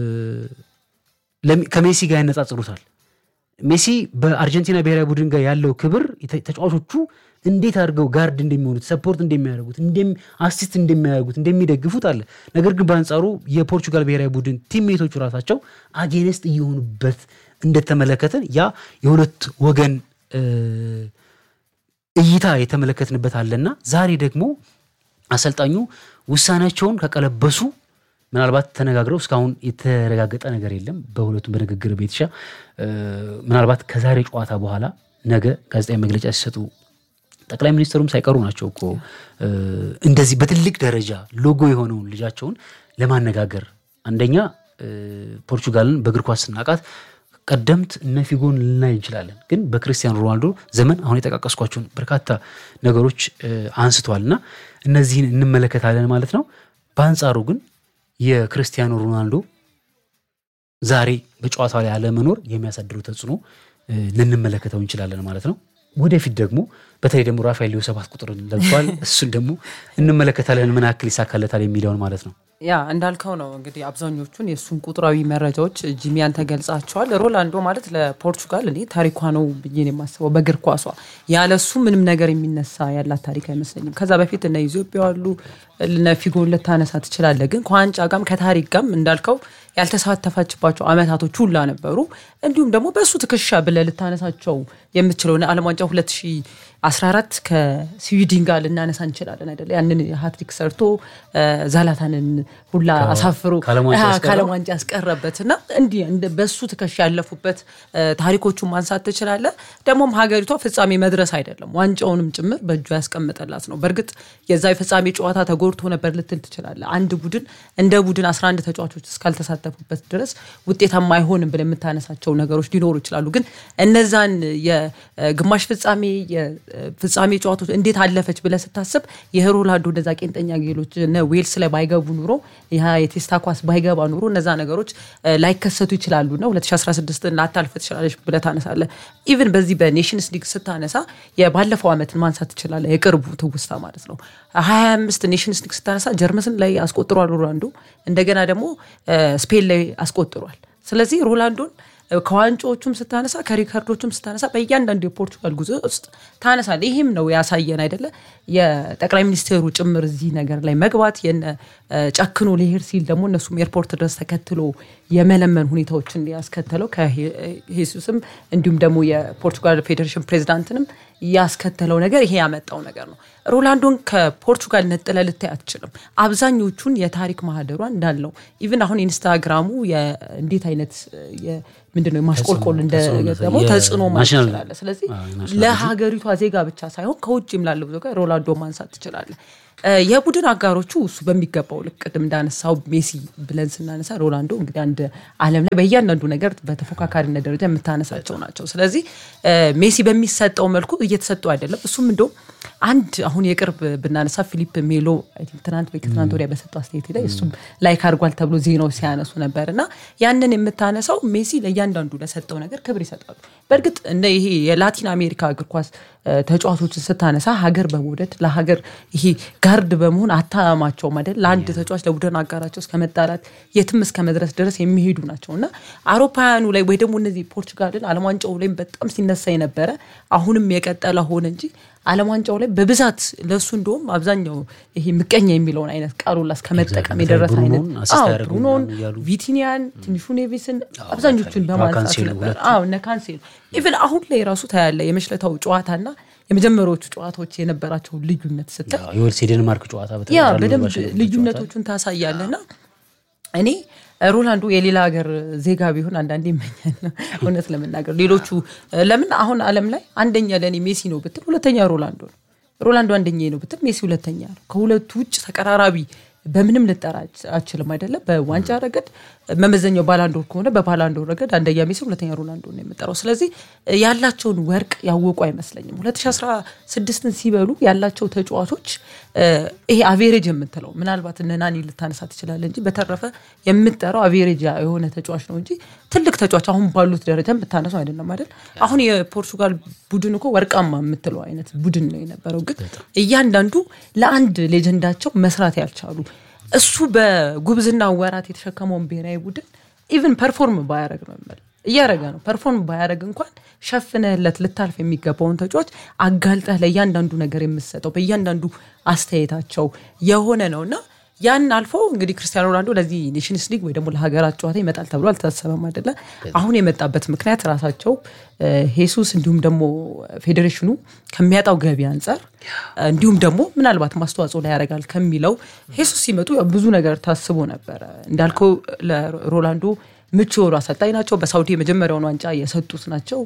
ለሚ- ከሜሲ ጋር ያነጻጽሩታል። ሜሲ በአርጀንቲና ብሔራዊ ቡድን ጋር ያለው ክብር የተ- ተጫዋቾቹ እንዴት አድርገው ጋርድ እንደሚሆኑት ሰፖርት እንደሚያደርጉት እንደሚ- አሲስት እንደሚያደርጉት እንደሚደግፉት አለ። ነገር ግን በአንጻሩ የፖርቹጋል ብሔራዊ ቡድን ቲሜቶቹ ራሳቸው አጌነስት እየሆኑበት እንደተመለከተን ያ የሁለት ወገን እ፣ እይታ የተመለከትንበት አለና ዛሬ ደግሞ አሰልጣኙ ውሳኔያቸውን ከቀለበሱ ምናልባት ተነጋግረው እስካሁን የተረጋገጠ ነገር የለም። በሁለቱም በንግግር ቤትሻ እ፣ ምናልባት ከዛሬ ጨዋታ በኋላ ነገ ጋዜጣዊ መግለጫ ሲሰጡ ጠቅላይ ሚኒስትሩም ሳይቀሩ ናቸው እኮ እ፣ እንደዚህ በትልቅ ደረጃ ሎጎ የሆነውን ልጃቸውን ለማነጋገር አንደኛ እ፣ ፖርቹጋልን በእግር ኳስ ስናቃት ቀደምት እነ ፊጎን ልናይ እንችላለን። ግን በክርስቲያኖ ሮናልዶ ዘመን አሁን የጠቃቀስኳቸውን በርካታ ነገሮች እ፣ አንስተዋል እና እነዚህን እንመለከታለን ማለት ነው። በአንጻሩ ግን የክርስቲያኖ ሮናልዶ ዛሬ በጨዋታው ላይ አለመኖር የሚያሳድሩ ተጽዕኖ እ፣ ልንመለከተው እንችላለን ማለት ነው። ወደፊት ደግሞ በተለይ ደግሞ ራፋኤል ሊዮ ሰባት ቁጥርን ለብሷል። እሱን ደግሞ እንመለከታለን ምን ያክል ይሳካለታል የሚለውን ማለት ነው። ያ እንዳልከው ነው እንግዲህ አብዛኞቹን የእሱን ቁጥራዊ መረጃዎች ጂሚያን ተገልጻቸዋል። ሮላንዶ ማለት ለፖርቹጋል እኔ ታሪኳ ነው ብዬ ነው የማስበው በእግር ኳሷ። ያለ እሱ ምንም ነገር የሚነሳ ያላት ታሪክ አይመስለኝም። ከዛ በፊት እነ ኢትዮጵያ ያሉ እነ ፊጎን ልታነሳ ትችላለህ። ግን ከዋንጫ ጋም ከታሪክ ጋም እንዳልከው ያልተሳተፈችባቸው አመታቶች ሁላ ነበሩ። እንዲሁም ደግሞ በእሱ ትከሻ ብለህ ልታነሳቸው የምትችለው ዓለም ዋንጫ 2014 ከስዊድን ጋር ልናነሳ እንችላለን አይደለ? ያንን ሀትሪክ ሰርቶ ዛላታንን ሁላ አሳፍሮ ከዓለም ዋንጫ አዎ፣ ያስቀረው? ከዓለም ዋንጫ ያስቀረበት እና እንዲህ እንደ- በሱ ትከሻ ያለፉበት እ፣ ታሪኮቹን ማንሳት ትችላለህ። ደግሞም ሀገሪቷ ፍጻሜ መድረስ አይደለም ዋንጫውንም ጭምር በእጇ ያስቀምጠላት ነው። በእርግጥ የዛ የፍጻሜ ጨዋታ ተጎድቶ ነበር ልትል ትችላለህ። አንድ ቡድን እንደ ቡድን 11 ተጫዋቾች እስካልተሳተፉበት ድረስ ውጤታማ አይሆንም ብለህ የምታነሳቸው ነገሮች ሊኖሩ ይችላሉ። ግን እነዛን የግማሽ ፍጻሜ የፍጻሜ ጨዋታዎች እንዴት አለፈች ብለህ ስታስብ የሮናልዶ እነዛ ቄንጠኛ ጌሎች እነ ዌልስ ላይ ባይገቡ ኑሮ ያ የቴስታ ኳስ ባይገባ ኑሮ እነዛ ነገሮች እ፣ ላይከሰቱ ይችላሉ ና 2016 ላታልፍ ትችላለች ብለህ ታነሳለህ። ኢቭን በዚህ በኔሽንስ ሊግ ስታነሳ የባለፈው ዓመትን ማንሳት ትችላለህ። የቅርቡ ትውስታ ማለት ነው 25 ኔሽንስ ሊግ ስታነሳ ጀርመን ላይ አስቆጥሯል ሮናልዶ። እንደገና ደግሞ እ፣ ስፔን ላይ አስቆጥሯል። ስለዚህ ሮናልዶን ከዋንጫዎቹም ስታነሳ ከሪከርዶቹም ስታነሳ በእያንዳንዱ የፖርቹጋል ጉዞ ውስጥ ታነሳል። ይህም ነው ያሳየን አይደለ የጠቅላይ ሚኒስቴሩ ጭምር እዚህ ነገር ላይ መግባት የነ ጨክኖ ሊሄድ ሲል ደግሞ እነሱም ኤርፖርት ድረስ ተከትሎ የመለመን ሁኔታዎችን ያስከተለው ከሄሱስም እንዲሁም ደግሞ የፖርቹጋል ፌዴሬሽን ፕሬዚዳንትንም ያስከተለው ነገር ይሄ ያመጣው ነገር ነው። ሮላንዶን ከፖርቹጋል ነጥለ ልታይ አትችልም። አብዛኞቹን የታሪክ ማህደሯ እንዳለው ኢቭን አሁን ኢንስታግራሙ እንዴት አይነት ምንድነው የማሽቆልቆል ደግሞ ተጽዕኖ ማለት ትችላለ። ስለዚህ ለሀገሪቷ ዜጋ ብቻ ሳይሆን ከውጭም ላለው ዜጋ ሮላንዶ ማንሳት ትችላለ። የቡድን አጋሮቹ እሱ በሚገባው ልክ ቅድም እንዳነሳው ሜሲ ብለን ስናነሳ ሮላንዶ እንግዲህ አንድ ዓለም ላይ በእያንዳንዱ ነገር በተፎካካሪነት ደረጃ የምታነሳቸው ናቸው። ስለዚህ ሜሲ በሚሰጠው መልኩ እየተሰጠው አይደለም። እሱም እንደውም አንድ አሁን የቅርብ ብናነሳ ፊሊፕ ሜሎ ትናንት ወይ ከትናንት ወዲያ በሰጠው አስተያየት ላይ እሱም ላይክ አድርጓል ተብሎ ዜናዎች ሲያነሱ ነበር እና ያንን የምታነሳው ሜሲ ለእያንዳንዱ ለሰጠው ነገር ክብር ይሰጣሉ። በእርግጥ እንደ ይሄ የላቲን አሜሪካ እግር ኳስ ተጫዋቾችን ስታነሳ ሀገር በመውደድ ለሀገር ይሄ ጋርድ በመሆን አታማቸውም አይደል? ለአንድ ተጫዋች ለቡድን አጋራቸው እስከ መጣላት የትም እስከ መድረስ ድረስ የሚሄዱ ናቸው እና አውሮፓውያኑ ላይ ወይ ደግሞ እነዚህ ፖርቹጋልን ዓለም ዋንጫው ላይም በጣም ሲነሳ የነበረ አሁንም የቀጠለ ሆነ እንጂ ዓለም ዋንጫው ላይ በብዛት ለእሱ እንደውም አብዛኛው ይሄ ምቀኛ የሚለውን አይነት ቃሉላ እስከ መጠቀም የደረሰ አይነት ብሩኖን፣ ቪቲኒያን፣ ትንሹ ኔቪስን አብዛኞቹን በማንሳት ነበር። እነ ካንሴሎ ኢቨን አሁን ላይ ራሱ ታያለ የመሽለታው ጨዋታና የመጀመሪያዎቹ ጨዋታዎች የነበራቸውን ልዩነት ስታይ የወልስ የዴንማርክ ጨዋታ ያ በደንብ ልዩነቶቹን ታሳያለና እኔ ሮላንዶ የሌላ ሀገር ዜጋ ቢሆን አንዳንዴ ይመኛል። እውነት ለመናገር ሌሎቹ ለምን አሁን ዓለም ላይ አንደኛ ለእኔ ሜሲ ነው ብትል ሁለተኛ ሮላንዶ ነው። ሮላንዶ አንደኛ ነው ብትል ሜሲ ሁለተኛ ነው። ከሁለቱ ውጭ ተቀራራቢ በምንም ልጠራ አችልም አይደለም። በዋንጫ ረገድ መመዘኛው ባላንዶር ከሆነ በባላንዶር ረገድ አንደኛ ሜሲ፣ ሁለተኛ ሮናልዶ ነው የምጠራው። ስለዚህ ያላቸውን ወርቅ ያወቁ አይመስለኝም። 2016ን ሲበሉ ያላቸው ተጫዋቾች ይሄ አቬሬጅ የምትለው ምናልባት እነ ናኒ ልታነሳ ትችላለ እንጂ በተረፈ የምጠራው አቬሬጅ የሆነ ተጫዋች ነው እንጂ ትልቅ ተጫዋች አሁን ባሉት ደረጃ የምታነሰው አይደለም አይደል። አሁን የፖርቹጋል ቡድን እኮ ወርቃማ የምትለው አይነት ቡድን ነው የነበረው። ግን እያንዳንዱ ለአንድ ሌጀንዳቸው መስራት ያልቻሉ እሱ በጉብዝና ወራት የተሸከመውን ብሔራዊ ቡድን ኢቨን ፐርፎርም ባያደረግ ነው የምልህ እያደረገ ነው። ፐርፎርም ባያደረግ እንኳን ሸፍነህለት ልታልፍ የሚገባውን ተጫዋች አጋልጠህ ለእያንዳንዱ ነገር የምሰጠው በእያንዳንዱ አስተያየታቸው የሆነ ነው እና ያን አልፎ እንግዲህ ክርስቲያኖ ሮናልዶ ለዚህ ኔሽንስ ሊግ ወይ ደግሞ ለሀገራት ጨዋታ ይመጣል ተብሎ አልታሰበም አይደለ። አሁን የመጣበት ምክንያት ራሳቸው ሄሱስ እንዲሁም ደግሞ ፌዴሬሽኑ ከሚያጣው ገቢ አንጻር እንዲሁም ደግሞ ምናልባት ማስተዋጽኦ ላይ ያደርጋል ከሚለው ሄሱስ ሲመጡ ብዙ ነገር ታስቦ ነበረ። እንዳልከው ለሮላንዶ ምቹ የሆኑ አሰልጣኝ ናቸው። በሳውዲ የመጀመሪያውን ዋንጫ የሰጡት ናቸው።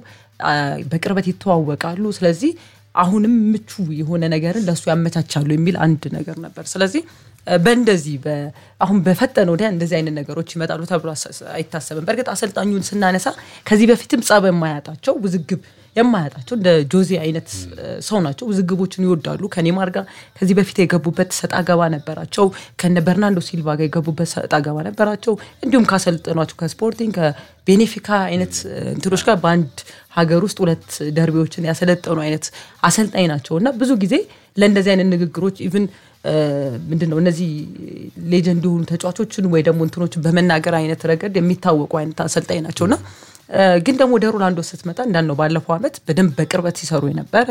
በቅርበት ይተዋወቃሉ። ስለዚህ አሁንም ምቹ የሆነ ነገርን ለእሱ ያመቻቻሉ የሚል አንድ ነገር ነበር። ስለዚህ በእንደዚህ አሁን በፈጠነ ወዲያ እንደዚህ አይነት ነገሮች ይመጣሉ ተብሎ አይታሰብም። በእርግጥ አሰልጣኙን ስናነሳ ከዚህ በፊትም ጸብ የማያጣቸው ውዝግብ የማያጣቸው እንደ ጆዜ አይነት ሰው ናቸው። ውዝግቦችን ይወዳሉ። ከኔማር ጋር ከዚህ በፊት የገቡበት ሰጣ ገባ ነበራቸው። ከነ በርናንዶ ሲልቫ ጋር የገቡበት ሰጣ ገባ ነበራቸው። እንዲሁም ካሰልጠኗቸው ከስፖርቲንግ ከቤኔፊካ አይነት እንትኖች ጋር በአንድ ሀገር ውስጥ ሁለት ደርቢዎችን ያሰለጠኑ አይነት አሰልጣኝ ናቸው እና ብዙ ጊዜ ለእንደዚህ አይነት ንግግሮች ኢቭን ምንድን ነው እነዚህ ሌጀንድ የሆኑ ተጫዋቾችን ወይ ደግሞ እንትኖችን በመናገር አይነት ረገድ የሚታወቁ አይነት አሰልጣኝ ናቸው እና ግን ደግሞ ወደ ሮላንዶ ስትመጣ እንዳልነው ባለፈው ዓመት በደንብ በቅርበት ሲሰሩ የነበረ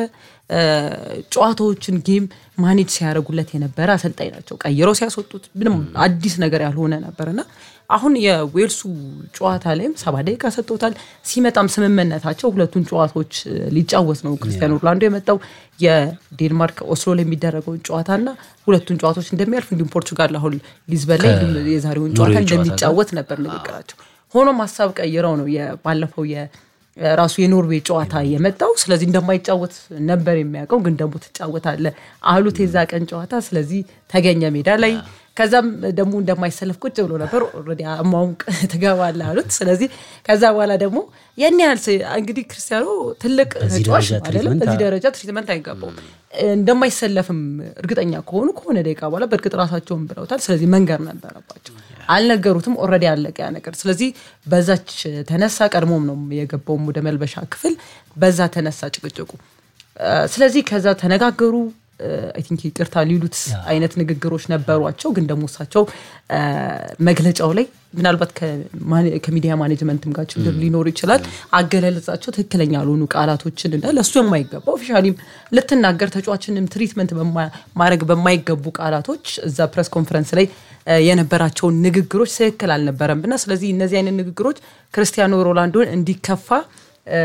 ጨዋታዎችን ጌም ማኔጅ ሲያደርጉለት የነበረ አሰልጣኝ ናቸው። ቀይረው ሲያስወጡት ምንም አዲስ ነገር ያልሆነ ነበርና አሁን የዌልሱ ጨዋታ ላይም ሰባ ደቂቃ ሰጥቶታል። ሲመጣም ስምምነታቸው ሁለቱን ጨዋታዎች ሊጫወት ነው ክርስቲያኖ ሮናልዶ የመጣው የዴንማርክ ኦስሎ ላይ የሚደረገውን ጨዋታና ሁለቱን ጨዋታዎች እንደሚያልፍ እንዲሁም ፖርቹጋል አሁን ሊዝበን ላይ የዛሬውን ጨዋታ እንደሚጫወት ነበር ንግግራቸው። ሆኖም ሀሳብ ቀይረው ነው ባለፈው ራሱ የኖርዌይ ጨዋታ የመጣው። ስለዚህ እንደማይጫወት ነበር የሚያውቀው፣ ግን ደግሞ ትጫወታለ አሉት የዛ ቀን ጨዋታ። ስለዚህ ተገኘ ሜዳ ላይ ከዛም ደግሞ እንደማይሰለፍ ቁጭ ብሎ ነበር። ኦልሬዲ አማውቅ ትገባለህ አሉት። ስለዚህ ከዛ በኋላ ደግሞ ያን ያህል እንግዲህ ክርስቲያኖ ትልቅ ተጫዋች አይደለም፣ በዚህ ደረጃ ትሪትመንት አይገባውም። እንደማይሰለፍም እርግጠኛ ከሆኑ ከሆነ ደቂቃ በኋላ በእርግጥ ራሳቸውን ብለውታል። ስለዚህ መንገር ነበረባቸው። አልነገሩትም። ኦልሬዲ ያለቀ ያ ነገር። ስለዚህ በዛች ተነሳ። ቀድሞም ነው የገባውም ወደ መልበሻ ክፍል፣ በዛ ተነሳ ጭቅጭቁ። ስለዚህ ከዛ ተነጋገሩ። አይ ቲንክ ይቅርታ ሊሉት አይነት ንግግሮች ነበሯቸው። ግን ደግሞ እሳቸው አ፣ መግለጫው ላይ ምናልባት ከማኔ- ከሚዲያ ማኔጅመንትም ጋር ችግር ሊኖር ይችላል። አገላለጻቸው ትክክለኛ ያልሆኑ ቃላቶችን እና ለእሱ የማይገባ ኦፊሻሊም ልትናገር ተጫዋችንም ትሪትመንት በማ- ማድረግ በማይገቡ ቃላቶች እዛ ፕሬስ ኮንፈረንስ ላይ አ፣ የነበራቸውን ንግግሮች ትክክል አልነበረም እና ስለዚህ እነዚህ አይነት ንግግሮች ክርስቲያኖ ሮናልዶን እንዲከፋ አ፣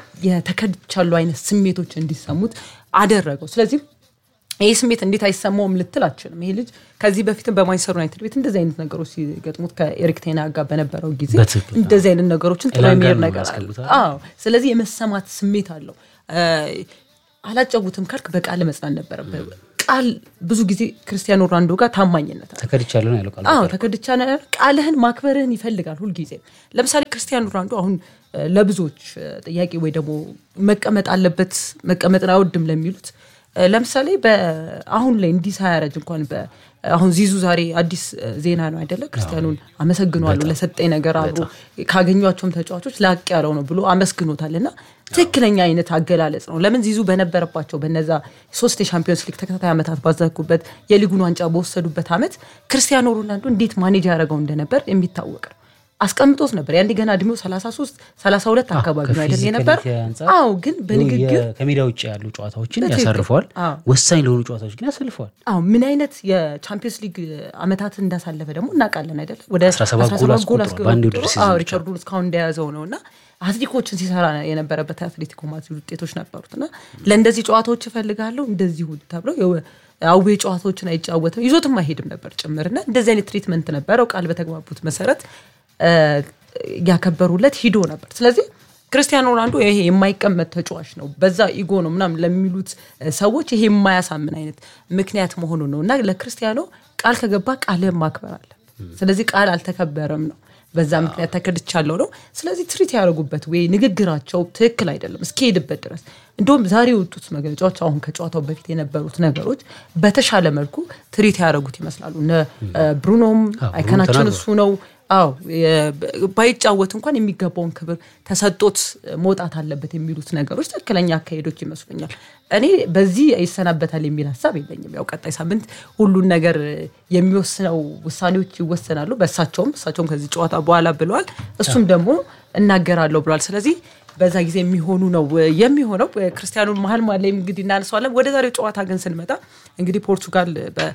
የተከድቻሉ አይነት ስሜቶች እንዲሰሙት አደረገው። ስለዚህ ይህ ስሜት እንዴት አይሰማውም ልትል አችልም። ይሄ ልጅ ከዚህ በፊትም በማንቸስተር ዩናይትድ ቤት እንደዚህ አይነት ነገሮች ሲገጥሙት ከኤሪክ ቴና ጋር በነበረው ጊዜ በትክክል። እንደዚህ አይነት ነገሮችን ጥሎ ኤላን ጋር የሚሄድ ነው ነገር አለ። ያስገቡታል። አዎ፣ ስለዚህ የመሰማት ስሜት አለው። አ፣ አላጫውትም ካልክ በቃል መጽናት ነበረበት። ቃል ብዙ ጊዜ ክርስቲያኖ ሮናልዶ ጋር ታማኝነት አለ። ተከድቻለሁ ነው ያለው ቃል አዎ ተከድቻ ነ- ቃልህን ማክበርህን ይፈልጋል ሁልጊዜ። ለምሳሌ ክርስቲያኖ ሮናልዶ አሁን እ፣ ለብዙዎች እ፣ ጥያቄ ወይ ደግሞ መቀመጥ አለበት መቀመጥን አይወድም ለሚሉት እ፣ ለምሳሌ በ- አሁን ላይ እንዲህ ሳያረጅ እንኳን በ- አሁን ዚዙ ዛሬ አዲስ እ፣ ዜና ነው አይደለ? ክርስቲያኑን አመሰግኗለሁ ለሰጠኝ ነገር አብሮ ካገኟቸውም ተጫዋቾች ላቅ ያለው ነው ብሎ አመስግኖታል እና ትክክለኛ አይነት አገላለጽ ነው። ለምን ዚዙ በነበረባቸው በነዛ ሶስት የሻምፒዮንስ ሊግ ተከታታይ ዓመታት ባዘኩበት የሊጉን ዋንጫ በወሰዱበት ዓመት ክርስቲያኖ ሮናልዶ እንዴት ማኔጅ ያደረገው እንደነበር የሚታወቅ ነው። አስቀምጦት ነበር። ያንዴ ገና እድሜው 33 32 አካባቢ ነው አይደል የነበር? ከፊዚካሊቲ አንጻር አዎ፣ ግን በንግግር የ- ከሜዳ ውጭ ያሉ ጨዋታዎችን በትክክል። ያሳርፈዋል። አዎ። ወሳኝ ለሆኑ ጨዋታዎች ግን ያሰልፈዋል። አዎ ምን አይነት የቻምፒየንስ ሊግ ዓመታት እንዳሳለፈ ደግሞ እናውቃለን አይደል? ወደ 17 ጎል 17 አስቆጥሯል አስቆጥሮ- በአንድ የውድድር ሲዝን አዎ፣ ብቻ። ሪከርዱን እስካሁን እንደያዘው ነው እና አትሌቲኮችን ሲሰራ የነበረበት አትሌቲኮ ማድሪድ ውጤቶች ነበሩት እና ለእንደዚህ ጨዋታዎች እፈልጋለሁ እንደዚህ ሁሉ ተብለው የው- አዌ ጨዋታዎችን አይጫወትም ይዞትም አይሄድም ነበር ጭምርና እንደዚህ አይነት ትሪትመንት ነበረው። ቃል በተግባቡት መሰረት እ፣ ያከበሩለት ሂዶ ነበር። ስለዚህ ክርስቲያኖ ሮናልዶ ይሄ የማይቀመጥ ተጫዋች ነው፣ በዛ ኢጎ ነው ምናምን ለሚሉት እ፣ ሰዎች ይሄ የማያሳምን አይነት ምክንያት መሆኑ ነው እና ለክርስቲያኖ ቃል ከገባ ቃልህን ማክበር አለ። ስለዚህ ቃል አልተከበረም ነው በዛ ምክንያት ተከድቻለሁ ነው። ስለዚህ ትሪት ያደረጉበት ወይ ንግግራቸው ትክክል አይደለም እስኪሄድበት ድረስ እንዲሁም ዛሬ የወጡት መግለጫዎች አሁን ከጨዋታው በፊት የነበሩት ነገሮች በተሻለ መልኩ ትሪት ያደረጉት ይመስላሉ። እነ ብሩኖም አይከናችን ተናግሯል። እሱ ነው። አዎ የ- ባይጫወት እንኳን የሚገባውን ክብር ተሰጦት መውጣት አለበት የሚሉት ነገሮች ትክክለኛ አካሄዶች ይመስሉኛል። እኔ በዚህ ይሰናበታል የሚል ሀሳብ የለኝም። ያው ቀጣይ ሳምንት ሁሉን ነገር የሚወስነው ውሳኔዎች ይወሰናሉ። በእሳቸውም እሳቸውም ከዚህ ጨዋታ በኋላ ብለዋል። እሱም ደግሞ እናገራለሁ ብለዋል። ስለዚህ በዛ ጊዜ የሚሆኑ ነው የሚሆነው። ክርስቲያኑን መሀል መሀል ላይ እንግዲህ እናነሳዋለን። ወደ ዛሬው ጨዋታ ግን ስንመጣ እንግዲህ ፖርቱጋል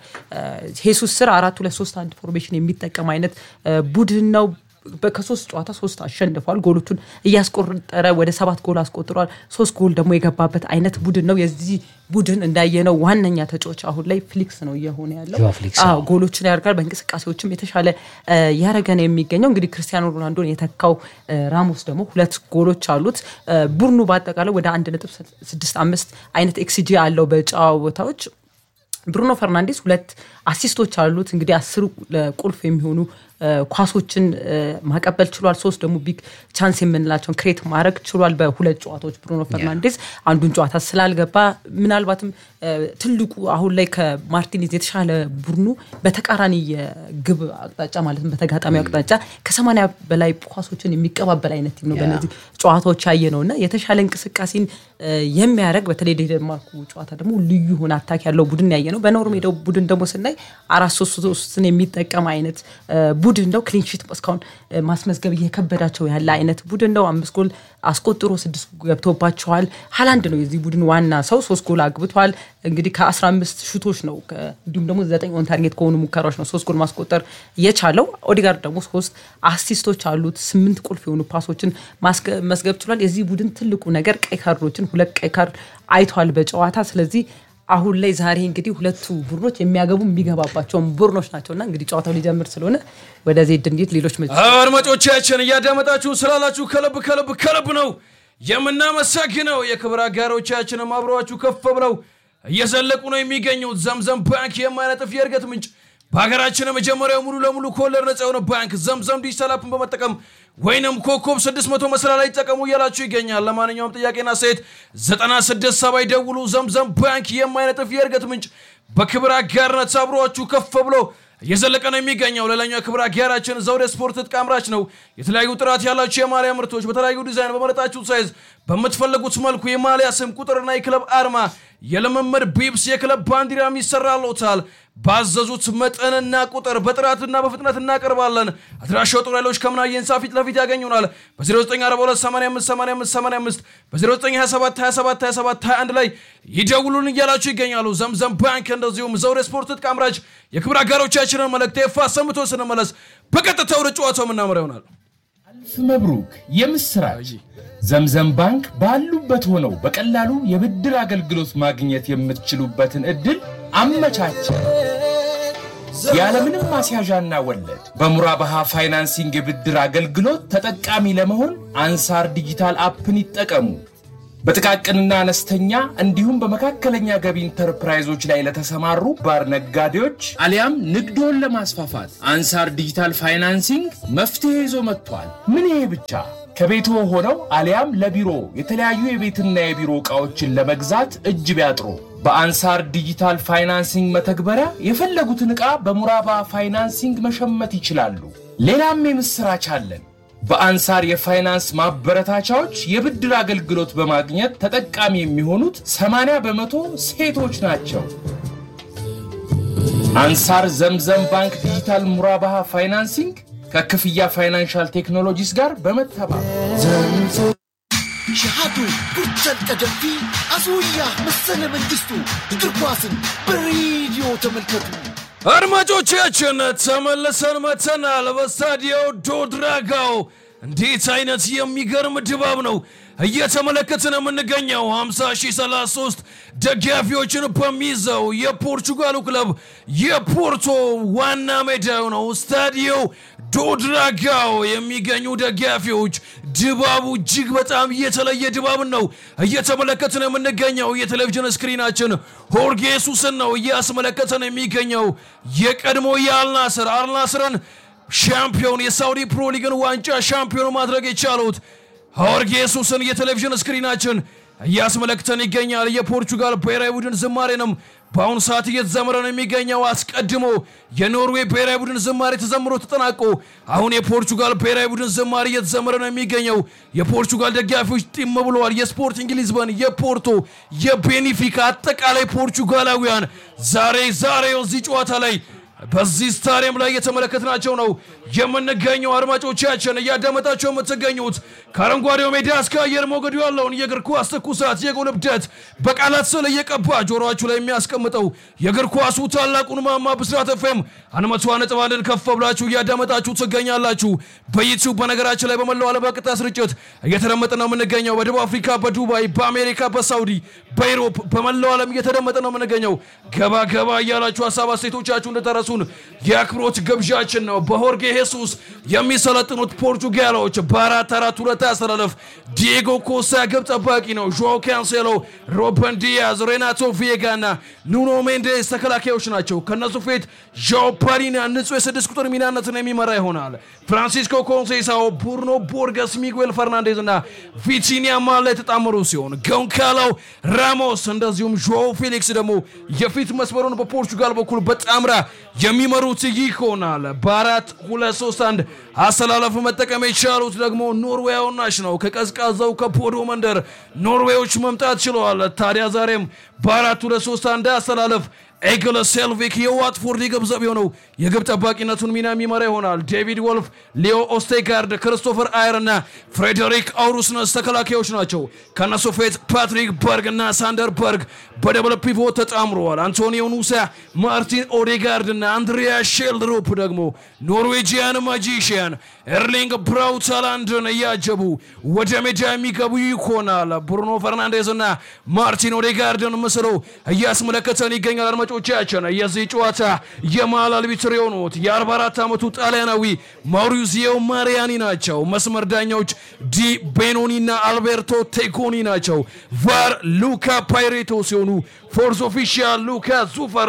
በሄሱስ ስር አራት ሁለት ሶስት አንድ ፎርሜሽን የሚጠቀም አይነት እ፣ ቡድን ነው። በ- ከሶስት ጨዋታ ሶስት አሸንፏል። ጎሎቹን እያስቆጠረ ወደ ሰባት ጎል አስቆጥሯል። ሶስት ጎል ደግሞ የገባበት አይነት ቡድን ነው። የዚህ ቡድን እንዳየነው ዋነኛ ተጫዋች አሁን ላይ ፍሊክስ ነው እየሆነ ያለው። ጆዋ ፍሊክስ፣ አዎ፣ ጎሎችን ያደርጋል። በእንቅስቃሴዎችም የተሻለ እ፣ ያደረገ ነው የሚገኘው። እንግዲህ ክርስቲያኖ ሮናልዶን የተካው እ፣ ራሞስ ደግሞ ሁለት ጎሎች አሉት። እ፣ ቡድኑ በአጠቃላይ ወደ አንድ ነጥብ ስድስት አምስት አይነት ኤክስጂ አለው በጨዋታዎች ብሩኖ ፈርናንዴስ ሁለት አሲስቶች አሉት። እንግዲህ አስር ለቁልፍ የሚሆኑ እ፣ ኳሶችን እ፣ ማቀበል ችሏል። ሶስት ደግሞ ቢግ ቻንስ የምንላቸውን ክሬት ማድረግ ችሏል በሁለት ጨዋታዎች ብሩኖ ፈርናንዴስ አንዱን ጨዋታ ስላልገባ ምናልባትም እ፣ ትልቁ አሁን ላይ ከማርቲኔዝ የተሻለ ቡድኑ በተቃራኒ የግብ አቅጣጫ ማለትም በተጋጣሚ አቅጣጫ ከሰማንያ በላይ ኳሶችን የሚቀባበል አይነት ቲም ነው በነዚህ ጨዋታዎች ያየ ነው እና የተሻለ እንቅስቃሴን እ፣ የሚያደርግ በተለይ የዴንማርኩ ጨዋታ ደግሞ ልዩ የሆነ አታክ ያለው ቡድን ያየ ነው። በኖርዌይ ቡድን ደግሞ ስናይ አራት ሶስት ሶስትን የሚጠቀም አይነት እ፣ ቡድን ነው። ክሊንሺት እስካሁን እ፣ ማስመዝገብ እየከበዳቸው ያለ አይነት ቡድን ነው። አምስት ጎል አስቆጥሮ ስድስት ገብቶባቸዋል። ሀላንድ ነው የዚህ ቡድን ዋና ሰው፣ ሶስት ጎል አግብቷል። እንግዲህ ከ15 ሹቶች ነው ከ- እንዲሁም ደግሞ ዘጠኝ ኦን ታርጌት ከሆኑ ሙከራዎች ነው ሶስት ጎል ማስቆጠር የቻለው። ኦዲጋርድ ደግሞ ሶስት አሲስቶች አሉት። ስምንት ቁልፍ የሆኑ ፓሶችን ማስገ- መስገብ ችሏል። የዚህ ቡድን ትልቁ ነገር ቀይ ካርዶችን ሁለት ቀይ ካርድ አይቷል በጨዋታ ስለዚህ አሁን ላይ ዛሬ እንግዲህ ሁለቱ ቡድኖች የሚያገቡ የሚገባባቸውን ቡድኖች ናቸው እና እንግዲህ ጨዋታው ሊጀምር ስለሆነ ወደ ዜድ እንዴት ሌሎች መ አድማጮቻችን እያዳመጣችሁ ስላላችሁ ከልብ ከልብ ከልብ ነው የምናመሰግነው። የክብር አጋሮቻችንም አብረዋችሁ ከፍ ብለው እየዘለቁ ነው የሚገኙት። ዘምዘም ባንክ የማይነጥፍ የእድገት ምንጭ በሀገራችን የመጀመሪያው ሙሉ ለሙሉ ከወለድ ነጻ የሆነ ባንክ ዘምዘም ዲጂታል አፕን በመጠቀም ወይንም ኮኮብ 600 መስላ ላይ ይጠቀሙ እያላችሁ ይገኛል። ለማንኛውም ጥያቄና ሴት 967 ይደውሉ። ዘምዘም ባንክ የማይነጥፍ የእድገት ምንጭ በክብር አጋርነት አብሯችሁ ከፍ ብሎ እየዘለቀ ነው የሚገኘው። ሌላኛው ክብር አጋራችን ዘውዴ ስፖርት ትጥቅ አምራች ነው። የተለያዩ ጥራት ያላቸው የማሊያ ምርቶች በተለያዩ ዲዛይን በመረጣችሁ ሳይዝ በምትፈልጉት መልኩ የማሊያ ስም ቁጥርና የክለብ አርማ የልምምድ ቢብስ የክለብ ባንዲራም ይሰራሎታል። ባዘዙት መጠንና ቁጥር በጥራትና በፍጥነት እናቀርባለን። አድራሻው ጦር ኃይሎች ከምናየ ህንፃ ፊት ለፊት ያገኙናል። በ0942858585 በ0927272721 ላይ ይደውሉን እያላችሁ ይገኛሉ። ዘምዘም ባንክ እንደዚሁም ዘውዴ ስፖርት ትጥቅ አምራች የክብር አጋሮቻችንን መልእክት ይፋ ሰምቶ ስንመለስ በቀጥታ ወደ ጨዋታው የምናምራ ይሆናል። አልፍ መብሩክ የምስራች ዘምዘም ባንክ ባሉበት ሆነው በቀላሉ የብድር አገልግሎት ማግኘት የምትችሉበትን እድል አመቻቸ። ያለምንም ማስያዣና ወለድ በሙራባሃ ፋይናንሲንግ የብድር አገልግሎት ተጠቃሚ ለመሆን አንሳር ዲጂታል አፕን ይጠቀሙ። በጥቃቅንና አነስተኛ እንዲሁም በመካከለኛ ገቢ ኢንተርፕራይዞች ላይ ለተሰማሩ ባር ነጋዴዎች አሊያም ንግዶን ለማስፋፋት አንሳር ዲጂታል ፋይናንሲንግ መፍትሄ ይዞ መጥቷል። ምን ይሄ ብቻ! ከቤቶ ሆነው አሊያም ለቢሮ የተለያዩ የቤትና የቢሮ ዕቃዎችን ለመግዛት እጅ ቢያጥሩ በአንሳር ዲጂታል ፋይናንሲንግ መተግበሪያ የፈለጉትን ዕቃ በሙራባ ፋይናንሲንግ መሸመት ይችላሉ። ሌላም የምሥራች አለን። በአንሳር የፋይናንስ ማበረታቻዎች የብድር አገልግሎት በማግኘት ተጠቃሚ የሚሆኑት 80 በመቶ ሴቶች ናቸው። አንሳር ዘምዘም ባንክ ዲጂታል ሙራባሃ ፋይናንሲንግ ከክፍያ ፋይናንሻል ቴክኖሎጂስ ጋር በመተባበር ሸሃዱ ጉርቸን ቀደምቲ አስውያ መሰለ መንግስቱ እግር ኳስን በሬዲዮ ተመልከቱ። አድማጮቻችን ተመልሰን መተናል። በስታዲዮ ዶድራጋው እንዴት አይነት የሚገርም ድባብ ነው እየተመለከትን የምንገኘው 5033 ደጋፊዎችን በሚይዘው የፖርቹጋሉ ክለብ የፖርቶ ዋና ሜዳው ነው ስታዲዮ ዶድራጋው የሚገኙ ደጋፊዎች ድባቡ እጅግ በጣም የተለየ ድባብን ነው እየተመለከትን የምንገኘው። የቴሌቪዥን ስክሪናችን ሆርጌ ሱስን ነው እያስመለከተን የሚገኘው የቀድሞ የአልናስር አልናስርን ሻምፒዮን የሳውዲ ፕሮ ሊግን ዋንጫ ሻምፒዮን ማድረግ የቻሉት ሆርጌ ሱስን የቴሌቪዥን ስክሪናችን እያስመለክተን ይገኛል። የፖርቹጋል ብሔራዊ ቡድን ዝማሬንም በአሁኑ ሰዓት እየተዘመረ ነው የሚገኘው። አስቀድሞ የኖርዌይ ብሔራዊ ቡድን ዝማሬ ተዘምሮ ተጠናቆ አሁን የፖርቹጋል ብሔራዊ ቡድን ዝማሬ እየተዘመረ ነው የሚገኘው። የፖርቹጋል ደጋፊዎች ጢም ብለዋል። የስፖርቲንግ ሊዝበን፣ የፖርቶ፣ የቤኒፊካ አጠቃላይ ፖርቹጋላውያን ዛሬ ዛሬ እዚህ ጨዋታ ላይ በዚህ ስታዲየም ላይ እየተመለከትናቸው ነው የምንገኘው። አድማጮቻችን እያዳመጣቸው የምትገኙት ከአረንጓዴው ሜዳ እስከ አየር ሞገዱ ያለውን የእግር ኳስ ትኩሳት፣ የጎል እብደት በቃላት ስል እየቀባ ጆሮችሁ ላይ የሚያስቀምጠው የእግር ኳሱ ታላቁን ማማ ብስራት ኤፍኤም አንድ መቶ ነጥብ አንድን ከፍ ብላችሁ እያዳመጣችሁ ትገኛላችሁ። በዩቲዩብ በነገራችን ላይ በመላው ዓለም በቀጥታ ስርጭት እየተደመጠ ነው የምንገኘው። በደቡብ አፍሪካ፣ በዱባይ፣ በአሜሪካ፣ በሳውዲ፣ በኢሮፕ በመላው ዓለም እየተደመጠ ነው የምንገኘው። ገባ ገባ እያላችሁ ሀሳብ አስተያየቶቻችሁ እንደተረሱን የአክብሮት ግብዣችን ነው። በሆርጌ ሄሱስ የሚሰለጥኑት ፖርቹጋሎች በአራት አራት ሁለት አሰላለፍ ዲየጎ ኮሳ ግብ ጠባቂ ነው። ዦ ካንሴሎ፣ ሮበን ዲያዝ፣ ሬናቶ ቪዬጋ እና ኑኖ ሜንዴስ ተከላካዮች ናቸው። ከነሱ ፊት ዣኦ ፓሊና ንጹህ የስድስት ቁጥር ሚናነትን የሚመራ ይሆናል። ፍራንሲስኮ ኮንሴሳኦ፣ ቡርኖ ቦርገስ፣ ሚጉኤል ፈርናንዴዝ እና ቪቲኒያ ማል ላይ የተጣመሩ ሲሆን ጎንካላው ራሞስ እንደዚሁም ዦ ፌሊክስ ደግሞ የፊት መስመሩን በፖርቹጋል በኩል በጣምራ የሚመሩት ይሆናል። በአራት ሁለት ሶስት አንድ አሰላለፍ መጠቀም የቻሉት ደግሞ ኖርዌያውናሽ ነው። ከቀዝቃዛው ከፖዶ መንደር ኖርዌዮች መምጣት ችለዋል። ታዲያ ዛሬም በአራት ሁለት ሶስት አንድ አሰላለፍ ኤግለ ሴልቪክ የዋትፎርድ የግብ ዘብ የሆነው የግብ ጠባቂነቱን ሚና የሚመራ ይሆናል። ዴቪድ ወልፍ፣ ሊዮ ኦስቴጋርድ፣ ክርስቶፈር አየር እና ፍሬዴሪክ አውሩስነስ ተከላካዮች ናቸው። ከነሱ ፊት ፓትሪክ በርግ እና ሳንደር በርግ በደብል ፒቮት ተጣምረዋል። አንቶኒዮ ኑሳ፣ ማርቲን ኦዴጋርድ እና አንድሪያ ሼልድሮፕ ደግሞ ኖርዌጂያን ማጂሽያን ኤርሊንግ ብራውት ሃላንድን እያጀቡ ወደ ሜዳ የሚገቡ ይሆናል። ብሩኖ ፈርናንዴዝ እና ማርቲን ኦዴጋርድን ምስሎ እያስመለከተን ይገኛል። አድማጮቻችን የዚህ ጨዋታ የመሃል አልቢትር የሆኑት የ44 ዓመቱ ጣሊያናዊ ማውሪዚዮ ማሪያኒ ናቸው። መስመር ዳኛዎች ዲ ቤኖኒ እና አልቤርቶ ቴኮኒ ናቸው። ቫር ሉካ ፓይሬቶ ሲሆኑ ፎርስ ኦፊሻል ሉካ ዙፈርሌ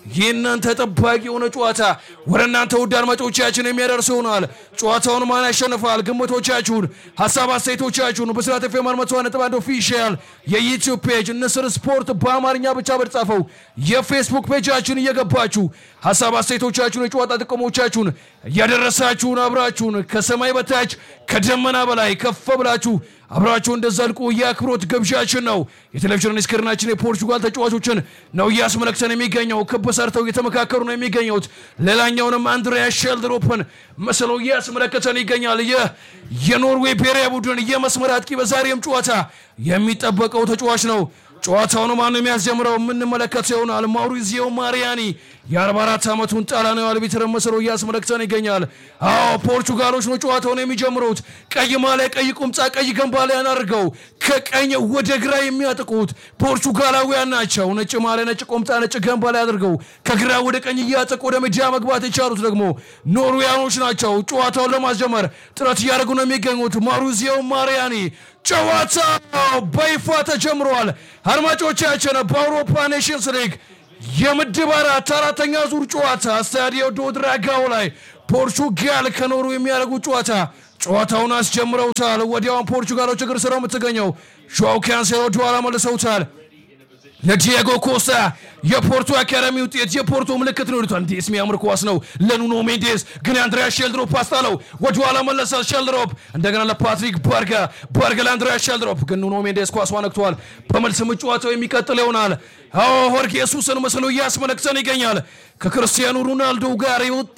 ይህንን ተጠባቂ የሆነ ጨዋታ ወደ እናንተ ውድ አድማጮቻችን የሚያደርስ ይሆናል። ጨዋታውን ማን ያሸንፋል? ግምቶቻችሁን፣ ሀሳብ አስተያየቶቻችሁን በስራት ፌ ማርመቷ ነጥብ አንድ ኦፊሻል የዩቲዩብ ፔጅ ንስር ስፖርት በአማርኛ ብቻ በተጻፈው የፌስቡክ ፔጃችን እየገባችሁ ሀሳብ አስተያየቶቻችሁን፣ የጨዋታ ጥቅሞቻችሁን እያደረሳችሁን አብራችሁን ከሰማይ በታች ከደመና በላይ ከፍ ብላችሁ አብራችሁ እንደዘልቁ የአክብሮት ግብዣችን ነው። የቴሌቪዥን ስክሪናችን የፖርቹጋል ተጫዋቾችን ነው እያስመለክተን የሚገኘው። ክብ ሰርተው እየተመካከሩ ነው የሚገኙት። ሌላኛውንም አንድሪያ ሼልድሮፕን መስለው እያስመለከተን ይገኛል። ይህ የኖርዌይ ብሔራዊ ቡድን የመስመር አጥቂ በዛሬም ጨዋታ የሚጠበቀው ተጫዋች ነው። ጨዋታውን ማን የሚያስጀምረው የምንመለከት ይሆናል። ማውሪዚዮ ማሪያኒ የ44 ዓመቱን ጣሊያናዊ አልቢትር መስሎ እያስመለክተን ይገኛል። አዎ ፖርቹጋሎች ነው ጨዋታውን የሚጀምሩት። ቀይ ማሊያ፣ ቀይ ቁምጣ፣ ቀይ ገንባሊያን አድርገው ከቀኝ ወደ ግራ የሚያጥቁት ፖርቹጋላውያን ናቸው። ነጭ ማሊያ፣ ነጭ ቁምጣ፣ ነጭ ገንባሊያ አድርገው ከግራ ወደ ቀኝ እያጠቁ ወደ ሜዳ መግባት የቻሉት ደግሞ ኖርዌያኖች ናቸው። ጨዋታውን ለማስጀመር ጥረት እያደረጉ ነው የሚገኙት። ማውሪዚዮ ማሪያኒ ጨዋታው በይፋ ተጀምሯል። አድማጮቻችን በአውሮፓ ኔሽንስ ሊግ የምድብ አራት አራተኛ ዙር ጨዋታ ስታዲዮ ዶ ድራጋው ላይ ፖርቹጋል ከኖሩ የሚያደርጉት ጨዋታ ጨዋታውን አስጀምረውታል። ወዲያውን ፖርቹጋሎች እግር ስር የምትገኘው ጆao ካንሴሎ ወደኋላ መልሰውታል። ለዲየጎ ኮስታ የፖርቶ አካዳሚ ውጤት የፖርቶ ምልክት ነው ይሉታል። እንዴት የሚያምር ኳስ ነው ለኑኖ ሜንዴስ ግን የአንድሪያ ሼልድሮፕ አስጣለው። ወደኋላ መለሰ ሼልድሮፕ እንደገና ለፓትሪክ ባርጋ ባርጋ ለአንድሪያ ሼልድሮፕ ግን ኑኖ ሜንዴስ ኳስ ነክቷል። በመልስ ጨዋታው የሚቀጥል ይሆናል። አዎ ሆርጌ ኢየሱስን መስሎ እያስመለክተን ይገኛል። ከክርስቲያኑ ሮናልዶ ጋር